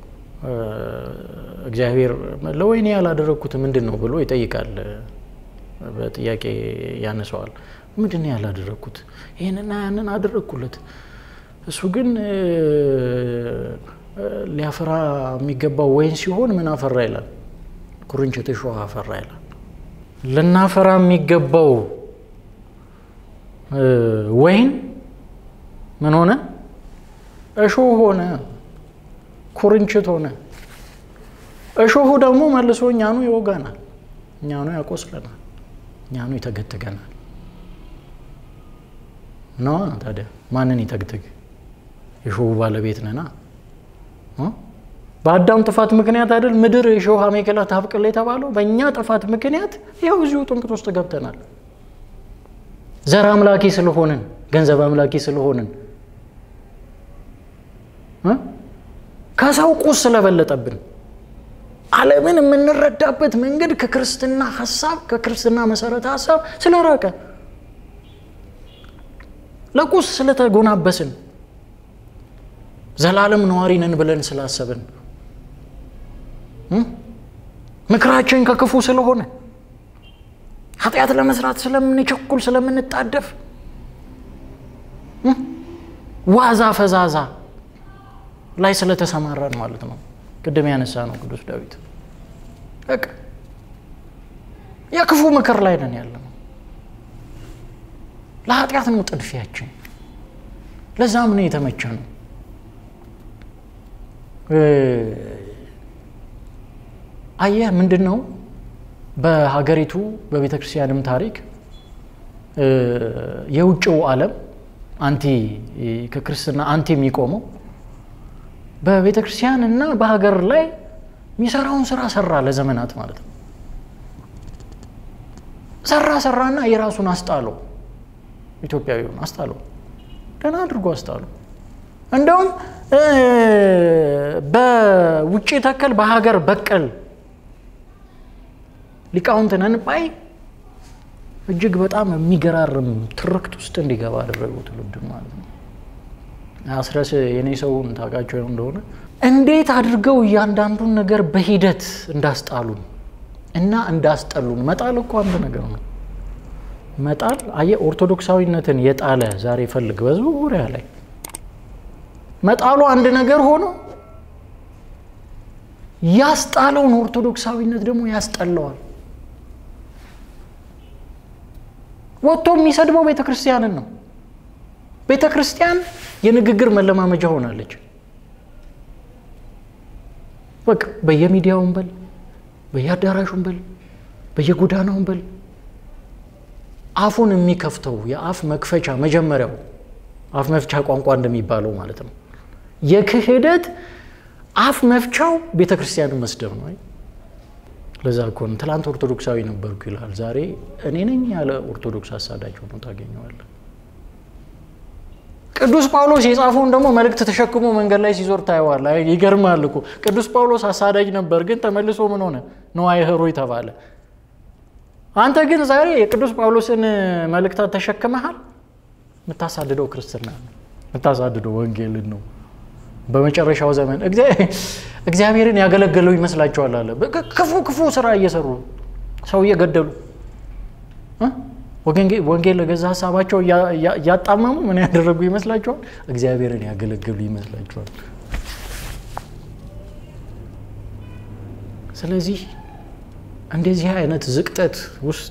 እግዚአብሔር ለወይኔ ያላደረግኩት ምንድን ነው ብሎ ይጠይቃል። በጥያቄ ያነሰዋል። ምንድን ነው ያላደረግኩት? ይህንና ያንን አደረግኩለት፣ እሱ ግን ሊያፈራ የሚገባው ወይን ሲሆን ምን አፈራ ይላል? ኩርንችት እሾህ አፈራ ይላል። ልናፈራ የሚገባው ወይን ምን ሆነ? እሾህ ሆነ፣ ኩርንችት ሆነ። እሾሁ ደግሞ መልሶ እኛኑ ይወጋናል፣ እኛኑ ያቆስለናል፣ እኛኑ ይተገትገናል። ነዋ ታዲያ ማንን ይተግትግ? የሾሁ ባለቤት ነና። በአዳም ጥፋት ምክንያት አይደል ምድር የሾህ አሜከላ ታብቅል የተባለው? በእኛ ጥፋት ምክንያት ይኸው እዚሁ ጥንቅት ውስጥ ገብተናል። ዘር አምላኪ ስለሆንን፣ ገንዘብ አምላኪ ስለሆንን፣ ከሰው ቁስ ስለበለጠብን ዓለምን የምንረዳበት መንገድ ከክርስትና ሀሳብ ከክርስትና መሰረተ ሀሳብ ስለራቀ ለቁስ ስለተጎናበስን ዘላለም ነዋሪ ነን ብለን ስላሰብን ምክራችን ከክፉ ስለሆነ ኃጢአት ለመስራት ስለምንቸኩል ስለምንጣደፍ ዋዛ ፈዛዛ ላይ ስለተሰማራን ማለት ነው። ቅድም ያነሳ ነው ቅዱስ ዳዊት በቃ የክፉ ምክር ላይ ነን ያለ ነው። ለኃጢአት ነው ጥድፊያችን። ለዛም ነው የተመቸ ነው። አየህ ምንድን ነው በሀገሪቱ በቤተ ክርስቲያንም ታሪክ የውጭው ዓለም አንቲ ከክርስትና አንቲ የሚቆመው በቤተ ክርስቲያን እና በሀገር ላይ የሚሰራውን ስራ ሰራ ለዘመናት ማለት ነው። ሰራ ሰራና የራሱን አስጣለው፣ ኢትዮጵያዊውን አስጣለው፣ ደህና አድርጎ አስጣለው። እንደውም በውጭ ተከል በሀገር በቀል ሊቃውንት ነን ባይ እጅግ በጣም የሚገራርም ትርክት ውስጥ እንዲገባ አደረገው ትውልድ ማለት ነው። አስረስ የኔ ሰውን ታውቃቸው እንደሆነ እንዴት አድርገው እያንዳንዱን ነገር በሂደት እንዳስጣሉን እና እንዳስጠሉን። መጣል እኮ አንድ ነገር ነው። መጣል አየህ፣ ኦርቶዶክሳዊነትን የጣለ ዛሬ ፈልግ በዙሪያ ላይ መጣሉ አንድ ነገር ሆኖ ያስጣለውን ኦርቶዶክሳዊነት ደግሞ ያስጠለዋል። ወጥቶ የሚሰድበው ቤተ ክርስቲያንን ነው። ቤተ ክርስቲያን የንግግር መለማመጃ ሆናለች። በቃ በየሚዲያውን በል በየአዳራሹን በል በየጎዳናውን በል አፉን የሚከፍተው የአፍ መክፈቻ መጀመሪያው አፍ መፍቻ ቋንቋ እንደሚባለው ማለት ነው። የክህደት አፍ መፍቻው ቤተ ክርስቲያንን መስደብ ነው። ለዛ እኮ ነው ትላንት ኦርቶዶክሳዊ ነበርኩ ይላል፣ ዛሬ እኔ ነኝ ያለ ኦርቶዶክስ አሳዳጅ ሆኖ ታገኘዋለህ። ቅዱስ ጳውሎስ የጻፈውን ደግሞ መልእክት ተሸክሞ መንገድ ላይ ሲዞር ታየዋለህ። ይገርማል እኮ ቅዱስ ጳውሎስ አሳዳጅ ነበር፣ ግን ተመልሶ ምን ሆነ? ነዋየ ኅሩይ ተባለ። አንተ ግን ዛሬ የቅዱስ ጳውሎስን መልእክታት ተሸክመሃል። የምታሳድደው ክርስትና ነው፣ የምታሳድደው ወንጌልን ነው። በመጨረሻው ዘመን እግዚአብሔርን ያገለገለው ይመስላችኋል አለ። ክፉ ክፉ ስራ እየሰሩ ሰው እየገደሉ ወንጌል ለገዛ ሀሳባቸው እያጣመሙ ምን ያደረጉ ይመስላችኋል? እግዚአብሔርን ያገለገሉ ይመስላችኋል? ስለዚህ እንደዚህ አይነት ዝቅጠት ውስጥ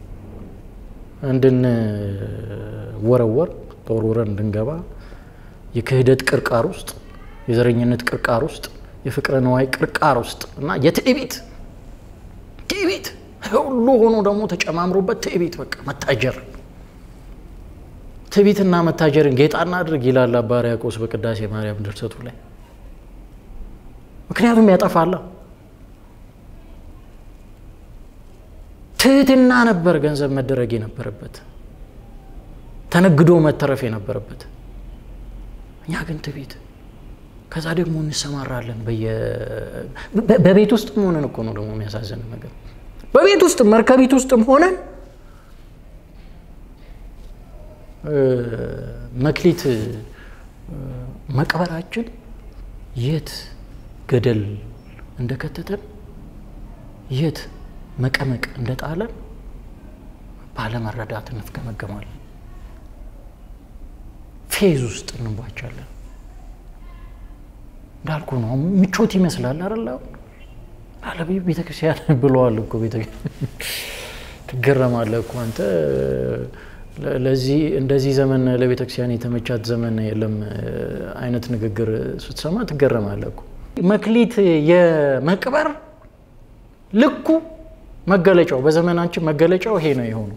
እንድንወረወር ተወርውረን እንድንገባ የክህደት ቅርቃር ውስጥ የዘረኝነት ቅርቃር ውስጥ የፍቅረ ነዋይ ቅርቃር ውስጥ እና የትዕቢት ትዕቢት ሁሉ ሆኖ ደግሞ ተጨማምሮበት ትዕቢት በቃ መታጀር ትዕቢትና መታጀርን ጌጣ እናድርግ ይላል አባ ሕርያቆስ በቅዳሴ ማርያም ድርሰቱ ላይ። ምክንያቱም ያጠፋላ። ትህትና ነበር ገንዘብ መደረግ የነበረበት ተነግዶ መተረፍ የነበረበት። እኛ ግን ትዕቢት ከዛ ደግሞ እንሰማራለን። በቤት ውስጥም ሆነን እኮ ነው ደግሞ የሚያሳዝን ነገር በቤት ውስጥ መርከቢት ውስጥም ሆነን መክሊት መቅበራችን የት ገደል እንደከተተን የት መቀመቅ እንደጣለን ባለመረዳት እንፍገመገማለን። ፌዝ ውስጥ እንቧቻለን። እንዳልኩ ነው። ምቾት ይመስላል አይደል? አለቤ ቤተክርስቲያን ብለዋል እኮ ትገረማለህ እኮ አንተ። ለዚህ እንደዚህ ዘመን ለቤተክርስቲያን የተመቻት ዘመን የለም አይነት ንግግር ስትሰማ ትገረማለህ እኮ። መክሊት የመቅበር ልኩ መገለጫው በዘመናችን መገለጫው ይሄ ነው የሆነው።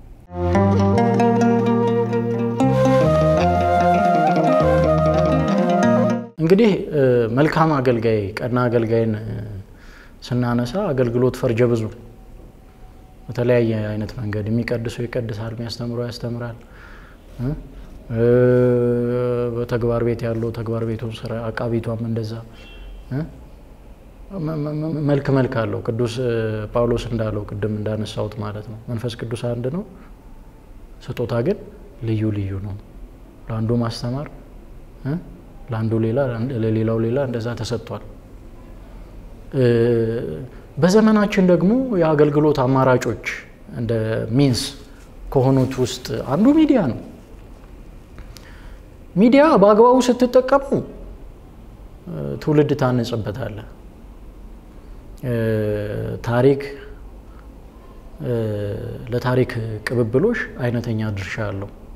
እንግዲህ መልካም አገልጋይ ቀና አገልጋይን ስናነሳ አገልግሎት ፈርጀ ብዙ በተለያየ አይነት መንገድ የሚቀድሰው ይቀድሳል፣ የሚያስተምረው ያስተምራል። በተግባር ቤት ያለው ተግባር ቤቱ ስራ አቃቢቷም እንደዛ መልክ መልክ አለው። ቅዱስ ጳውሎስ እንዳለው ቅድም እንዳነሳሁት ማለት ነው መንፈስ ቅዱስ አንድ ነው፣ ስጦታ ግን ልዩ ልዩ ነው። ለአንዱ ማስተማር ለአንዱ ሌላ ለሌላው ሌላ እንደዛ ተሰጥቷል። በዘመናችን ደግሞ የአገልግሎት አማራጮች እንደ ሚንስ ከሆኑት ውስጥ አንዱ ሚዲያ ነው። ሚዲያ በአግባቡ ስትጠቀሙ ትውልድ ታንጽበታለህ። ታሪክ ለታሪክ ቅብብሎሽ አይነተኛ ድርሻ አለው።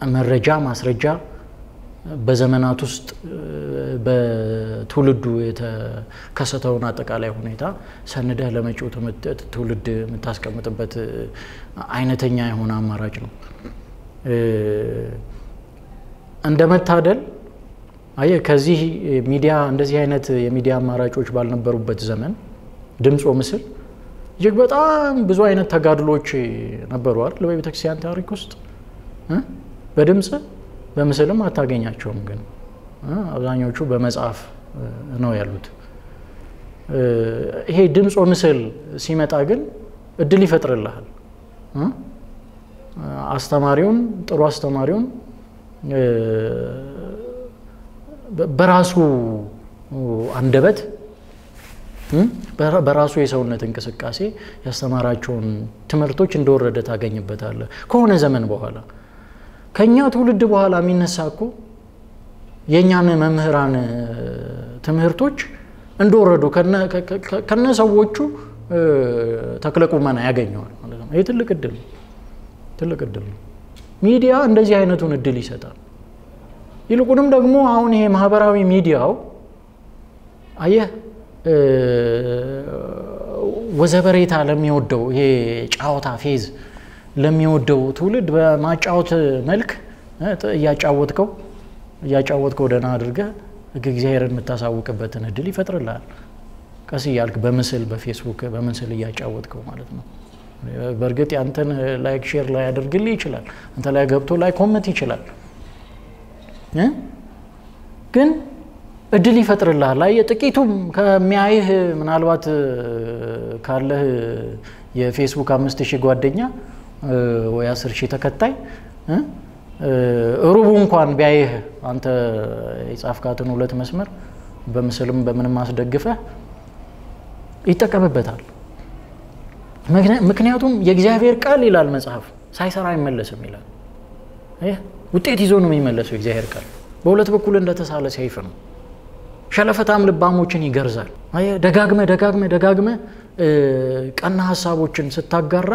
መረጃ ማስረጃ በዘመናት ውስጥ በትውልዱ የተከሰተውን አጠቃላይ ሁኔታ ሰንደህ ለመጪው ትውልድ የምታስቀምጥበት አይነተኛ የሆነ አማራጭ ነው። እንደ መታደል አየህ ከዚህ ሚዲያ እንደዚህ አይነት የሚዲያ አማራጮች ባልነበሩበት ዘመን ድምፅ ምስል እጅግ በጣም ብዙ አይነት ተጋድሎች ነበሩ አይደል? በቤተክርስቲያን ታሪክ ውስጥ በድምፅ በምስልም አታገኛቸውም። ግን አብዛኞቹ በመጽሐፍ ነው ያሉት። ይሄ ድምፅ ምስል ሲመጣ ግን እድል ይፈጥርልሃል። አስተማሪውን ጥሩ አስተማሪውን በራሱ አንደበት በራሱ የሰውነት እንቅስቃሴ ያስተማራቸውን ትምህርቶች እንደወረደ ታገኝበታለህ። ከሆነ ዘመን በኋላ ከእኛ ትውልድ በኋላ የሚነሳ እኮ የእኛን መምህራን ትምህርቶች እንደወረዱ ከነ ሰዎቹ ተክለ ቁመና ያገኘዋል ማለት ነው። ይህ ትልቅ እድል ነው። ትልቅ እድል ነው። ሚዲያ እንደዚህ አይነቱን እድል ይሰጣል። ይልቁንም ደግሞ አሁን ይሄ ማህበራዊ ሚዲያው አየህ ወዘበሬታ ለሚወደው ይሄ ጫወታ ፌዝ ለሚወደው ትውልድ በማጫወት መልክ እያጫወትከው እያጫወትከው ደህና አድርገህ እግዚአብሔርን የምታሳውቅበትን እድል ይፈጥርልሃል። ቀስ እያልክ በምስል በፌስቡክ በምስል እያጫወትከው ማለት ነው። በእርግጥ ያንተን ላይክ ሼር ላይ ያደርግልህ ይችላል። አንተ ላይ ገብቶ ላይ ኮመንት ይችላል። ግን እድል ይፈጥርልሃል። ላይ ጥቂቱም ከሚያይህ ምናልባት ካለህ የፌስቡክ አምስት ሺህ ጓደኛ ወይ አስር ሺህ ተከታይ ሩቡ እንኳን ቢያይህ አንተ የጻፍካትን ሁለት መስመር በምስልም በምንም አስደግፈህ ይጠቀምበታል። ምክንያቱም የእግዚአብሔር ቃል ይላል መጽሐፍ ሳይሰራ አይመለስም ይላል። ውጤት ይዞ ነው የሚመለሰው የእግዚአብሔር ቃል። በሁለት በኩል እንደተሳለ ሰይፍ ነው። ሸለፈታም ልባሞችን ይገርዛል። ደጋግመ ደጋግመ ደጋግመ ቀና ሀሳቦችን ስታጋራ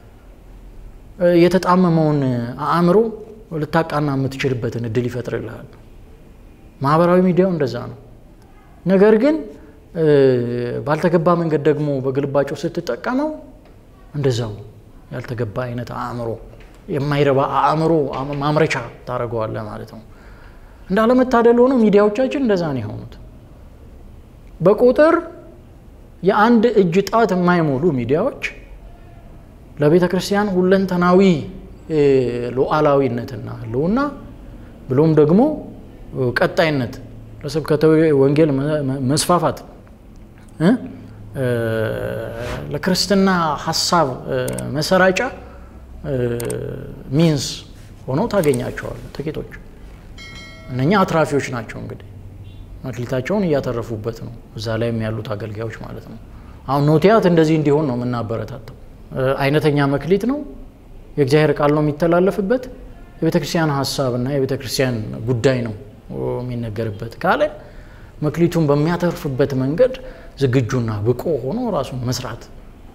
የተጣመመውን አእምሮ ልታቃና የምትችልበትን እድል ይፈጥርልሃል። ማህበራዊ ሚዲያው እንደዛ ነው። ነገር ግን ባልተገባ መንገድ ደግሞ በግልባጩ ስትጠቀመው እንደዛው ያልተገባ አይነት አእምሮ የማይረባ አእምሮ ማምረቻ ታደርገዋለህ ማለት ነው። እንዳለመታደል ሆኖ ሚዲያዎቻችን እንደዛ ነው የሆኑት። በቁጥር የአንድ እጅ ጣት የማይሞሉ ሚዲያዎች ለቤተ ክርስቲያን ሁለንተናዊ ሉዓላዊነትና ህልውና ብሎም ደግሞ ቀጣይነት ለስብከተ ወንጌል መስፋፋት ለክርስትና ሀሳብ መሰራጫ ሚንስ ሆነው ታገኛቸዋል። ጥቂቶች እነኛ አትራፊዎች ናቸው። እንግዲህ መክሊታቸውን እያተረፉበት ነው፣ እዛ ላይም ያሉት አገልጋዮች ማለት ነው። አሁን ኖቲያት እንደዚህ እንዲሆን ነው የምናበረታተው። አይነተኛ መክሊት ነው። የእግዚአብሔር ቃል ነው የሚተላለፍበት። የቤተ ክርስቲያን ሀሳብ እና የቤተ ክርስቲያን ጉዳይ ነው የሚነገርበት ካለ መክሊቱን በሚያተርፍበት መንገድ ዝግጁና ብቁ ሆኖ ራሱን መስራት።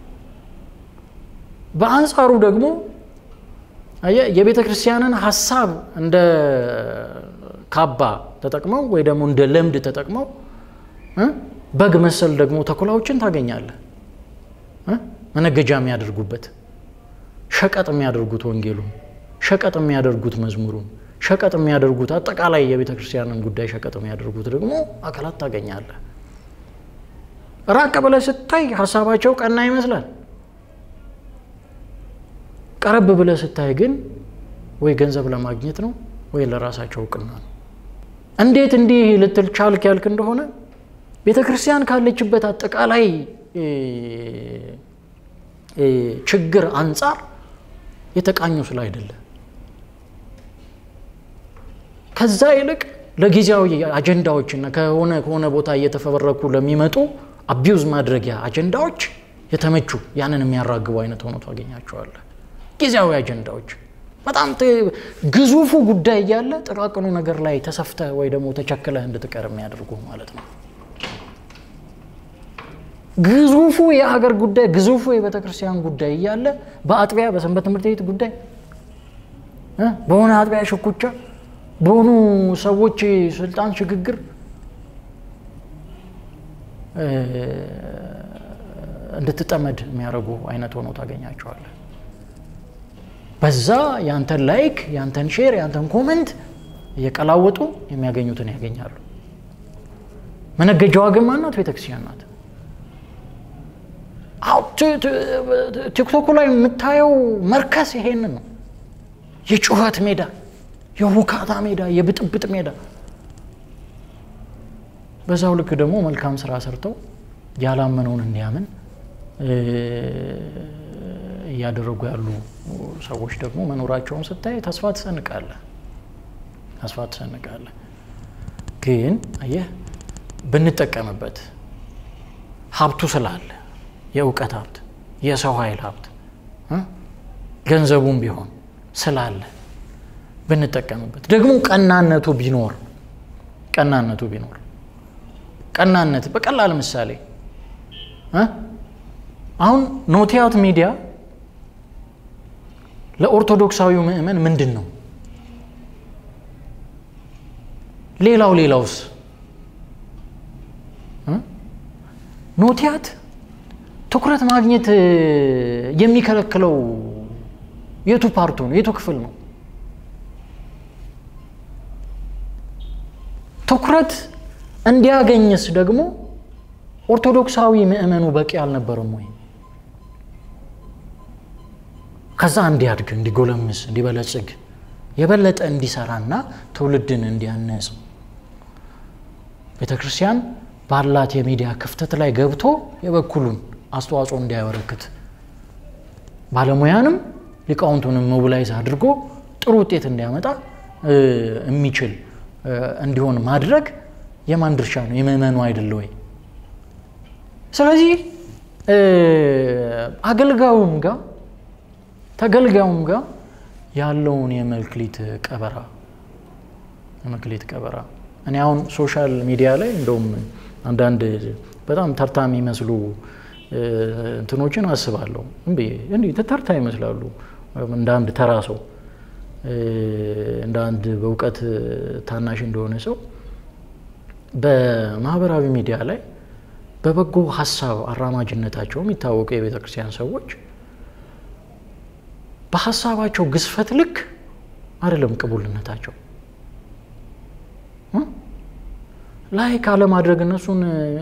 በአንጻሩ ደግሞ የቤተ ክርስቲያንን ሀሳብ እንደ ካባ ተጠቅመው ወይ ደግሞ እንደ ለምድ ተጠቅመው በግ መሰል ደግሞ ተኩላዎችን ታገኛለህ። መነገጃ የሚያደርጉበት ሸቀጥ የሚያደርጉት ወንጌሉን፣ ሸቀጥ የሚያደርጉት መዝሙሩን፣ ሸቀጥ የሚያደርጉት አጠቃላይ የቤተ ክርስቲያንን ጉዳይ ሸቀጥ የሚያደርጉት ደግሞ አካላት ታገኛለህ። ራቅ ብለህ ስታይ ሀሳባቸው ቀና ይመስላል። ቀረብ ብለህ ስታይ ግን ወይ ገንዘብ ለማግኘት ነው ወይ ለራሳቸው እውቅና ነው። እንዴት እንዲህ ልትል ቻልክ ያልክ እንደሆነ ቤተ ክርስቲያን ካለችበት አጠቃላይ ችግር አንጻር የተቃኙ ስለ አይደለ ከዛ ይልቅ ለጊዜያዊ አጀንዳዎችና ከሆነ ከሆነ ቦታ እየተፈበረኩ ለሚመጡ አቢውዝ ማድረጊያ አጀንዳዎች የተመቹ ያንን የሚያራግቡ አይነት ሆኖ ታገኛቸዋለህ። ጊዜያዊ አጀንዳዎች በጣም ግዙፉ ጉዳይ እያለ ጥቃቅኑ ነገር ላይ ተሰፍተህ ወይ ደግሞ ተቸክለህ እንድትቀር የሚያደርጉ ማለት ነው። ግዙፉ የሀገር ጉዳይ ግዙፉ የቤተ ክርስቲያን ጉዳይ እያለ በአጥቢያ በሰንበት ትምህርት ቤት ጉዳይ በሆነ አጥቢያ ሽኩቻ፣ በሆኑ ሰዎች ስልጣን ሽግግር እንድትጠመድ የሚያደርጉ አይነት ሆኖ ታገኛቸዋለህ። በዛ ያንተን ላይክ፣ ያንተን ሼር፣ ያንተን ኮመንት እየቀላወጡ የሚያገኙትን ያገኛሉ። መነገጃዋ ግን ማናት? ቤተክርስቲያን ናት። ቲክቶኩ ላይ የምታየው መርከስ ይሄንን ነው። የጩኸት ሜዳ፣ የሁካታ ሜዳ፣ የብጥብጥ ሜዳ። በዛው ልክ ደግሞ መልካም ስራ ሰርተው ያላመነውን እንዲያምን እያደረጉ ያሉ ሰዎች ደግሞ መኖራቸውን ስታይ ተስፋ ትሰንቃለህ፣ ተስፋ ትሰንቃለህ። ግን አየህ ብንጠቀምበት ሀብቱ ስላለ የእውቀት ሀብት፣ የሰው ኃይል ሀብት፣ ገንዘቡም ቢሆን ስላለ ብንጠቀምበት ደግሞ ቀናነቱ ቢኖር ቀናነቱ ቢኖር ቀናነት በቀላል ምሳሌ አሁን ኖቲያት ሚዲያ ለኦርቶዶክሳዊው ምእመን ምንድን ነው? ሌላው ሌላውስ ኖቲያት ትኩረት ማግኘት የሚከለክለው የቱ ፓርቱ ነው? የቱ ክፍል ነው? ትኩረት እንዲያገኝስ ደግሞ ኦርቶዶክሳዊ ምእመኑ በቂ አልነበረም ወይ? ከዛ እንዲያድግ፣ እንዲጎለምስ፣ እንዲበለጽግ የበለጠ እንዲሰራና ትውልድን እንዲያነጽ ቤተ ክርስቲያን ባላት የሚዲያ ክፍተት ላይ ገብቶ የበኩሉን አስተዋጽኦ እንዲያበረክት ባለሙያንም ሊቃውንቱንም ሞቢላይዝ አድርጎ ጥሩ ውጤት እንዲያመጣ የሚችል እንዲሆን ማድረግ የማን ድርሻ ነው? የምእመኑ አይደለ ወይ? ስለዚህ አገልጋዩም ጋር ተገልጋዩም ጋር ያለውን የመክሊት ቀበራ የመክሊት ቀበራ እኔ አሁን ሶሻል ሚዲያ ላይ እንደውም አንዳንድ በጣም ተርታ የሚመስሉ እንትኖችን አስባለሁ። እንዲህ ተርታ ይመስላሉ። እንደ አንድ ተራ ሰው እንደ አንድ በእውቀት ታናሽ እንደሆነ ሰው በማህበራዊ ሚዲያ ላይ በበጎ ሀሳብ አራማጅነታቸው የሚታወቁ የቤተ ክርስቲያን ሰዎች በሀሳባቸው ግዝፈት ልክ አይደለም ቅቡልነታቸው። ላይ ካለማድረግ እነሱን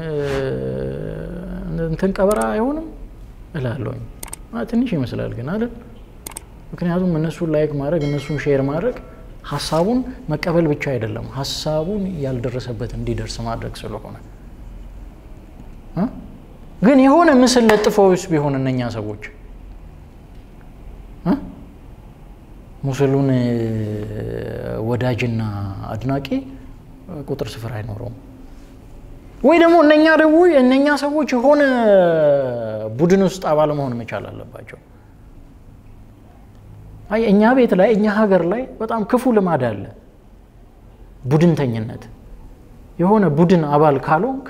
እንትን ቀበራ አይሆንም እላለሁኝ። ትንሽ ይመስላል ግን አይደል? ምክንያቱም እነሱን ላይክ ማድረግ እነሱን ሼር ማድረግ ሀሳቡን መቀበል ብቻ አይደለም፣ ሀሳቡን ያልደረሰበት እንዲደርስ ማድረግ ስለሆነ ግን የሆነ ምስል ለጥፈውስ ቢሆን እነኛ ሰዎች ሙስሉን ወዳጅና አድናቂ ቁጥር ስፍር አይኖረውም። ወይ ደግሞ እነኛ ደግሞ እነኛ ሰዎች የሆነ ቡድን ውስጥ አባል መሆን መቻል አለባቸው። አይ እኛ ቤት ላይ እኛ ሀገር ላይ በጣም ክፉ ልማድ አለ፣ ቡድንተኝነት። የሆነ ቡድን አባል ካልሆንክ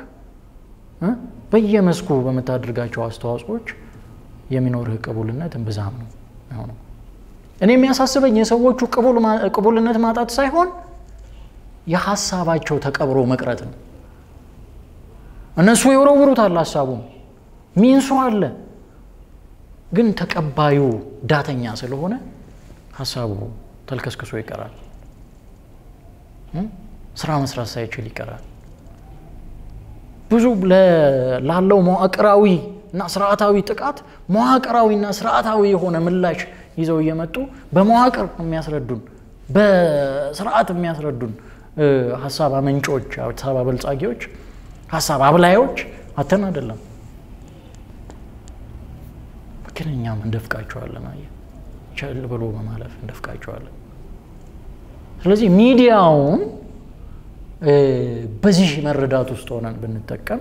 በየመስኩ በምታደርጋቸው አስተዋጽኦች የሚኖርህ ቅቡልነት እምብዛም ነው የሆነው። እኔ የሚያሳስበኝ የሰዎቹ ቅቡልነት ማጣት ሳይሆን የሀሳባቸው ተቀብሮ መቅረት ነው። እነሱ የወረውሩታል ሀሳቡን ሚንሱ አለ፣ ግን ተቀባዩ ዳተኛ ስለሆነ ሀሳቡ ተልከስክሶ ይቀራል። ስራ መስራት ሳይችል ይቀራል። ብዙ ላለው መዋቅራዊ እና ስርዓታዊ ጥቃት መዋቅራዊና ስርዓታዊ የሆነ ምላሽ ይዘው እየመጡ በመዋቅር የሚያስረዱን በስርዓት የሚያስረዱን ሀሳብ አመንጮች፣ ሀሳብ አበልጻጊዎች፣ ሀሳብ አብላዮች አተን አይደለም ግን እኛም እንደፍቃቸዋለን። አየህ ቸል ብሎ በማለፍ እንደፍቃቸዋለን። ስለዚህ ሚዲያውን በዚህ መረዳት ውስጥ ሆነን ብንጠቀም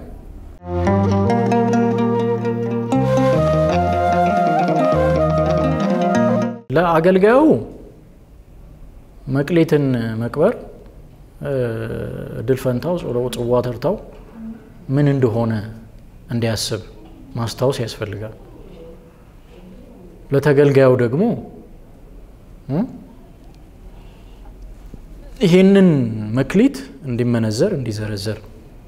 ለአገልጋዩ መቅሌትን መቅበር እድል ፈንታው ጽዋ ተርታው ምን እንደሆነ እንዲያስብ ማስታወስ ያስፈልጋል። ለተገልጋዩ ደግሞ ይህንን መክሊት እንዲመነዘር እንዲዘረዘር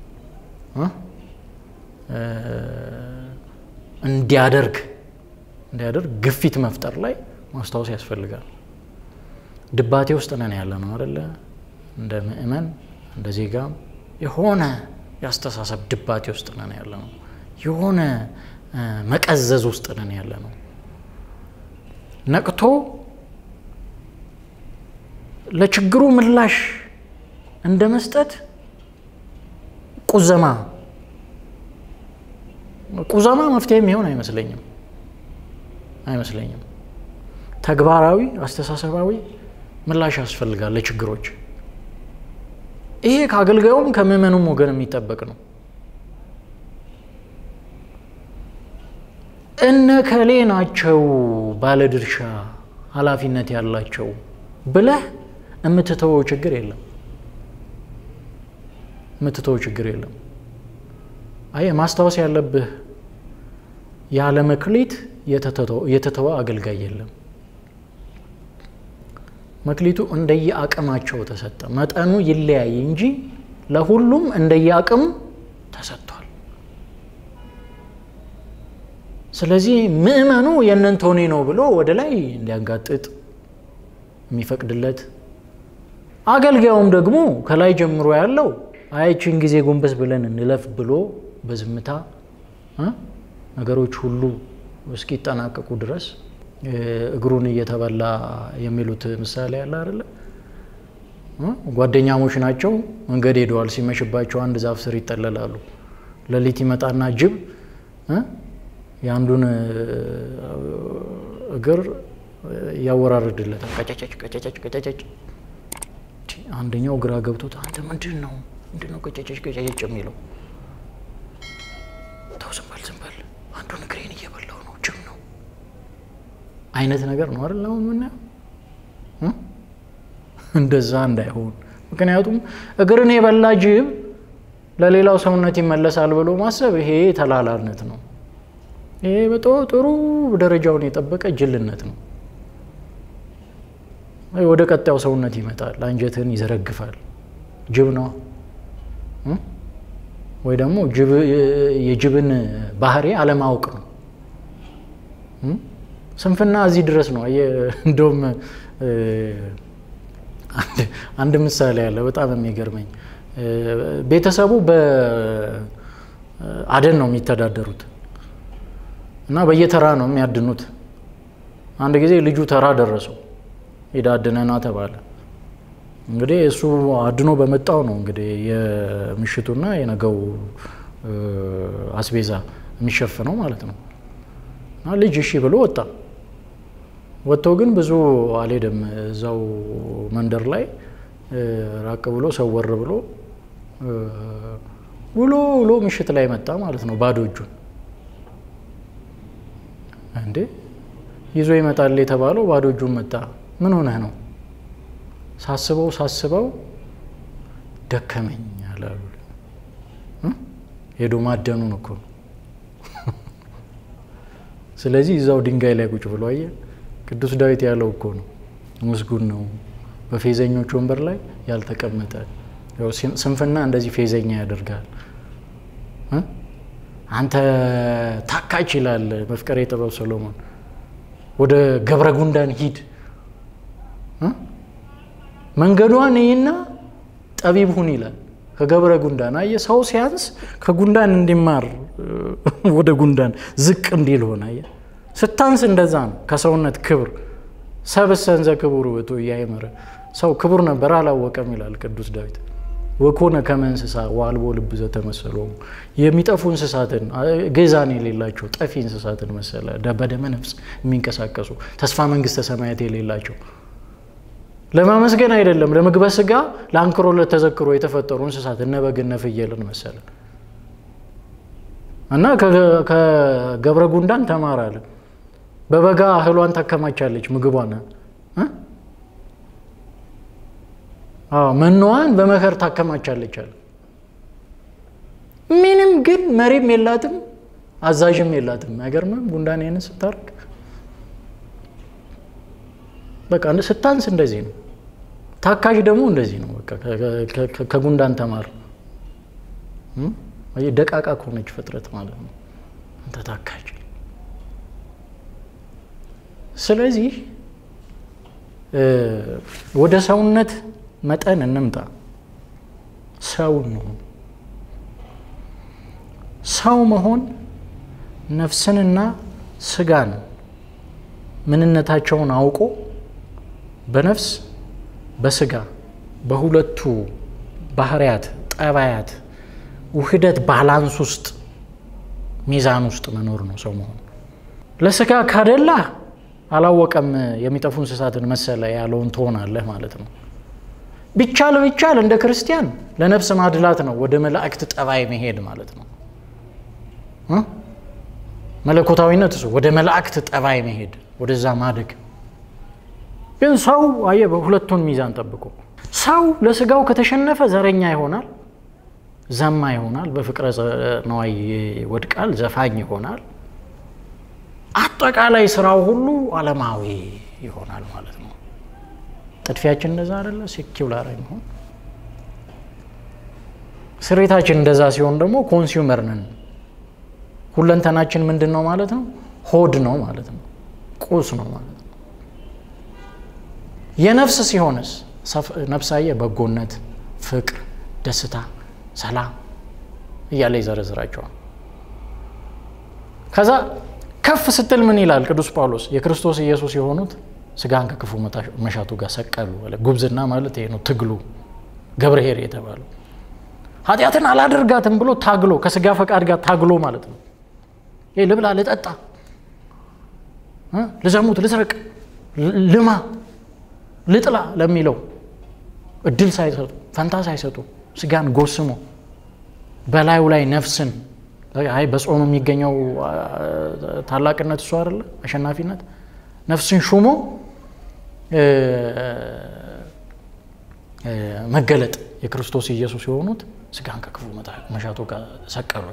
እንዲያደርግ እንዲያደርግ ግፊት መፍጠር ላይ ማስታወስ ያስፈልጋል። ድባቴ ውስጥ ነን ያለ ነው አደለ? እንደ ምእመን እንደ ዜጋም የሆነ የአስተሳሰብ ድባቴ ውስጥ ነን ያለ ነው። የሆነ መቀዘዝ ውስጥ ነን ያለ ነው። ነቅቶ ለችግሩ ምላሽ እንደ መስጠት ቁዘማ ቁዘማ መፍትሄ የሚሆን አይመስለኝም አይመስለኝም። ተግባራዊ አስተሳሰባዊ ምላሽ ያስፈልጋል ለችግሮች። ይሄ ከአገልጋዩም ከምዕመኑም ወገን የሚጠበቅ ነው። እነ ከሌ ናቸው ባለድርሻ ኃላፊነት ያላቸው ብለህ የምትተወው ችግር የለም። የምትተወው ችግር የለም። አይ ማስታወስ ያለብህ ያለ መክሊት የተተወ አገልጋይ የለም። መክሊቱ እንደየ አቅማቸው ተሰጠ። መጠኑ ይለያይ እንጂ ለሁሉም እንደየ አቅሙ ተሰጥቷል። ስለዚህ ምዕመኑ የእነንቶኒ ነው ብሎ ወደ ላይ እንዲያንጋጥጥ የሚፈቅድለት አገልጋዩም ደግሞ ከላይ ጀምሮ ያለው አይችን ጊዜ ጎንበስ ብለን እንለፍ ብሎ በዝምታ ነገሮች ሁሉ እስኪጠናቀቁ ድረስ እግሩን እየተበላ የሚሉት ምሳሌ ያለ አይደለ? ጓደኛሞች ናቸው፣ መንገድ ሄደዋል። ሲመሽባቸው አንድ ዛፍ ስር ይጠለላሉ። ሌሊት ይመጣና ጅብ የአንዱን እግር ያወራርድለታል። ቀጨጨጭ ቀጨጨጭ ቀጨጨጭ። አንደኛው ግራ ገብቶት አንተ ምንድን ነው ምንድን ነው ቀጨጨጭ ቀጨጨጭ የሚለው? ተው ዝም በል ዝም በል አንዱን እግሬን እየበላው ነው ጅብ ነው አይነት ነገር ነው አይደል? አሁን ምናየው እንደዛ እንዳይሆን። ምክንያቱም እግርን የበላ ጅብ ለሌላው ሰውነት ይመለሳል ብሎ ማሰብ ይሄ ተላላነት ነው። ይሄ በጦ ጥሩ ደረጃውን የጠበቀ ጅልነት ነው። ወደ ቀጣዩ ሰውነት ይመጣል፣ አንጀትን ይዘረግፋል። ጅብ ነው ወይ ደግሞ የጅብን ባህሪ አለማወቅ ነው። ስንፍና እዚህ ድረስ ነው። እንደውም አንድ ምሳሌ አለ በጣም የሚገርመኝ። ቤተሰቡ በአደን ነው የሚተዳደሩት እና በየተራ ነው የሚያድኑት። አንድ ጊዜ ልጁ ተራ ደረሰው፣ ሄዳ አድነና ተባለ። እንግዲህ እሱ አድኖ በመጣው ነው እንግዲህ የምሽቱና የነገው አስቤዛ የሚሸፍነው ማለት ነው። እና ልጅ እሺ ብሎ ወጣ። ወጥቶ ግን ብዙ አልሄደም። እዛው መንደር ላይ ራቅ ብሎ ሰወር ብሎ ውሎ ውሎ ምሽት ላይ መጣ ማለት ነው፣ ባዶ እጁን። እንዴ ይዞ ይመጣል የተባለው ባዶ እጁን መጣ። ምን ሆነህ ነው? ሳስበው ሳስበው ደከመኝ አላሉ። ሄዶ ማደኑን እኮ ነው። ስለዚህ እዛው ድንጋይ ላይ ቁጭ ብሎ አየ። ቅዱስ ዳዊት ያለው እኮ ነው፣ ምስጉን ነው በፌዘኞች ወንበር ላይ ያልተቀመጠ። ስንፍና እንደዚህ ፌዘኛ ያደርጋል። አንተ ታካች ይላል መፍቀሬ ጥበብ ሰሎሞን። ወደ ገብረ ጉንዳን ሂድ መንገዷን ይህና ጠቢብ ሁን ይላል። ከገብረ ጉንዳን አየ ሰው ሲያንስ ከጉንዳን እንዲማር ወደ ጉንዳን ዝቅ እንዲል ሆነ። አየ ስታንስ እንደዛ ነው። ከሰውነት ክብር ሰብእሰ እንዘ ክቡር ውእቱ ኢያእመረ ሰው ክቡር ነበር አላወቀም ይላል ቅዱስ ዳዊት። ወኮነ ከመ እንስሳ ወአልቦ ልብ ዘተመሰሎሙ የሚጠፉ እንስሳትን ገዛን የሌላቸው ጠፊ እንስሳትን መሰለ በደመ ነፍስ የሚንቀሳቀሱ ተስፋ መንግስተ ሰማያት የሌላቸው ለማመስገን አይደለም ለምግበ ስጋ ለአንክሮ ለተዘክሮ የተፈጠሩ እንስሳት እነ በግ እነ ፍየልን መሰለ እና ከገብረ ጉንዳን ተማራለ። በበጋ እህሏን ታከማቻለች ምግቧን መኖዋን በመከር ታከማቻለች አለ። ምንም ግን መሪም የላትም አዛዥም የላትም። አይገርምም? ጉንዳን ይህንን ስታርግ በቃ ስታንስ እንደዚህ ነው። ታካዥ ደግሞ እንደዚህ ነው። በቃ ከጉንዳን ተማር። ደቃቃ ከሆነች ፍጥረት ማለት ነው አንተ ታካዥ። ስለዚህ ወደ ሰውነት መጠን እንምጣ። ሰው እንሁን። ሰው መሆን ነፍስንና ስጋን ምንነታቸውን አውቆ በነፍስ በስጋ በሁለቱ ባህሪያት ጠባያት ውህደት ባላንስ ውስጥ ሚዛን ውስጥ መኖር ነው ሰው መሆን። ለስጋ ካደላ አላወቀም የሚጠፉ እንስሳትን መሰለ ያለውን ትሆናለህ ማለት ነው። ቢቻል ቢቻል እንደ ክርስቲያን ለነፍስ ማድላት ነው፣ ወደ መላእክት ጠባይ መሄድ ማለት ነው። መለኮታዊነት እሱ ወደ መላእክት ጠባይ መሄድ ወደዛ ማደግ። ግን ሰው አየ በሁለቱን ሚዛን ጠብቆ ሰው ለስጋው ከተሸነፈ ዘረኛ ይሆናል፣ ዘማ ይሆናል፣ በፍቅረ ነዋይ ይወድቃል፣ ዘፋኝ ይሆናል። አጠቃላይ ስራው ሁሉ ዓለማዊ ይሆናል ማለት ነው። ጥድፊያችን እንደዛ አይደለ? ሴኪውላር መሆን ስሬታችን እንደዛ ሲሆን ደግሞ ኮንሱመር ነን። ሁለንተናችን ምንድን ነው ማለት ነው? ሆድ ነው ማለት ነው። ቁስ ነው ማለት ነው። የነፍስ ሲሆንስ ነፍሳየ በጎነት፣ ፍቅር፣ ደስታ፣ ሰላም እያለ ይዘረዝራቸዋል። ከዛ ከፍ ስትል ምን ይላል ቅዱስ ጳውሎስ? የክርስቶስ ኢየሱስ የሆኑት ስጋን ከክፉ መሻቱ ጋር ሰቀሉ። ጉብዝና ማለት ይሄ ነው ትግሉ። ገብርኄር የተባለው ኃጢአትን አላደርጋትም ብሎ ታግሎ ከስጋ ፈቃድ ጋር ታግሎ ማለት ነው። ይህ ልብላ፣ ልጠጣ፣ ልዘሙት፣ ልስረቅ፣ ልማ፣ ልጥላ ለሚለው እድል ሳይሰጡ ፈንታ ሳይሰጡ ስጋን ጎስሞ በላዩ ላይ ነፍስን አይ በጾም የሚገኘው ታላቅነት እሱ አይደለ አሸናፊነት ነፍስን ሹሞ መገለጥ የክርስቶስ ኢየሱስ የሆኑት ስጋን ከክፉ መሻቱ ጋር ሰቀሉ።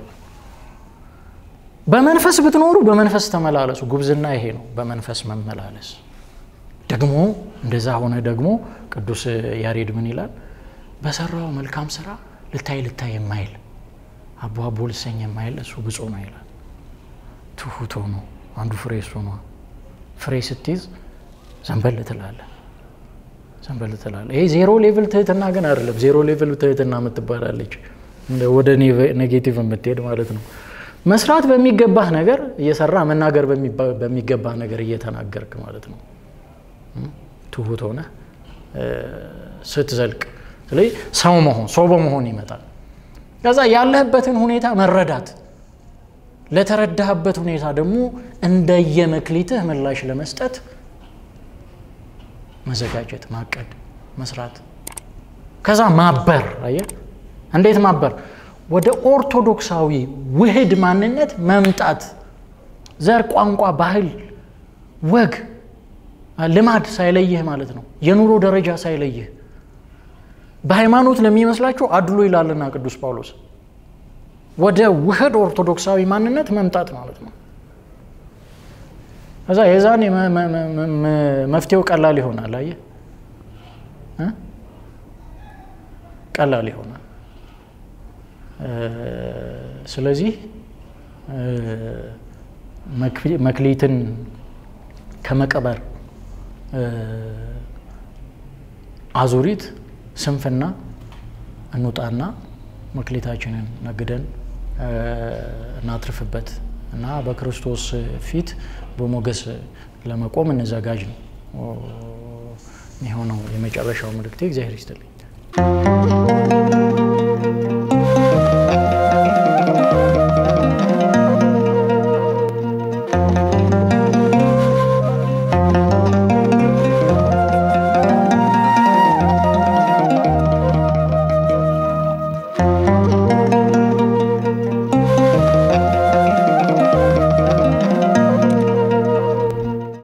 በመንፈስ ብትኖሩ በመንፈስ ተመላለሱ። ጉብዝና ይሄ ነው፣ በመንፈስ መመላለስ። ደግሞ እንደዛ ሆነ ደግሞ ቅዱስ ያሬድ ምን ይላል? በሰራው መልካም ስራ ልታይ ልታይ የማይል አቦ አቦ ልሰኝ የማይል እሱ ብፁዕ ነው ይላል። ትሁት ሆኖ አንዱ ፍሬ እሱ ነው። ፍሬ ስትይዝ ዘንበል ትላለህ፣ ዘንበል ትላለህ። ይሄ ዜሮ ሌቭል ትህትና ግን አይደለም። ዜሮ ሌቭል ትህትና የምትባላለች ወደ ኔጌቲቭ የምትሄድ ማለት ነው። መስራት በሚገባህ ነገር እየሰራ መናገር በሚገባህ ነገር እየተናገርክ ማለት ነው። ትሁት ሆነ ስትዘልቅ፣ ስለዚህ ሰው መሆን ሰው በመሆን ይመጣል። ከዛ ያለህበትን ሁኔታ መረዳት፣ ለተረዳህበት ሁኔታ ደግሞ እንደየመክሊትህ ምላሽ ለመስጠት መዘጋጀት፣ ማቀድ፣ መስራት። ከዛ ማበር። አየህ እንዴት ማበር? ወደ ኦርቶዶክሳዊ ውህድ ማንነት መምጣት። ዘር፣ ቋንቋ፣ ባህል፣ ወግ፣ ልማድ ሳይለይህ ማለት ነው። የኑሮ ደረጃ ሳይለይህ በሃይማኖት ለሚመስላቸው አድሎ ይላልና ቅዱስ ጳውሎስ ወደ ውህድ ኦርቶዶክሳዊ ማንነት መምጣት ማለት ነው። ከዛ የዛኔ መፍትሄው ቀላል ይሆናል። አየህ ቀላል ይሆናል። ስለዚህ መክሊትን ከመቀበር አዙሪት ስንፍና እንውጣና መክሊታችንን ነግደን እናትርፍበት እና በክርስቶስ ፊት በሞገስ ለመቆም እንዘጋጅ ነው የሆነው የመጨረሻው መልእክቴ። እግዚአብሔር ይስጥልኝ።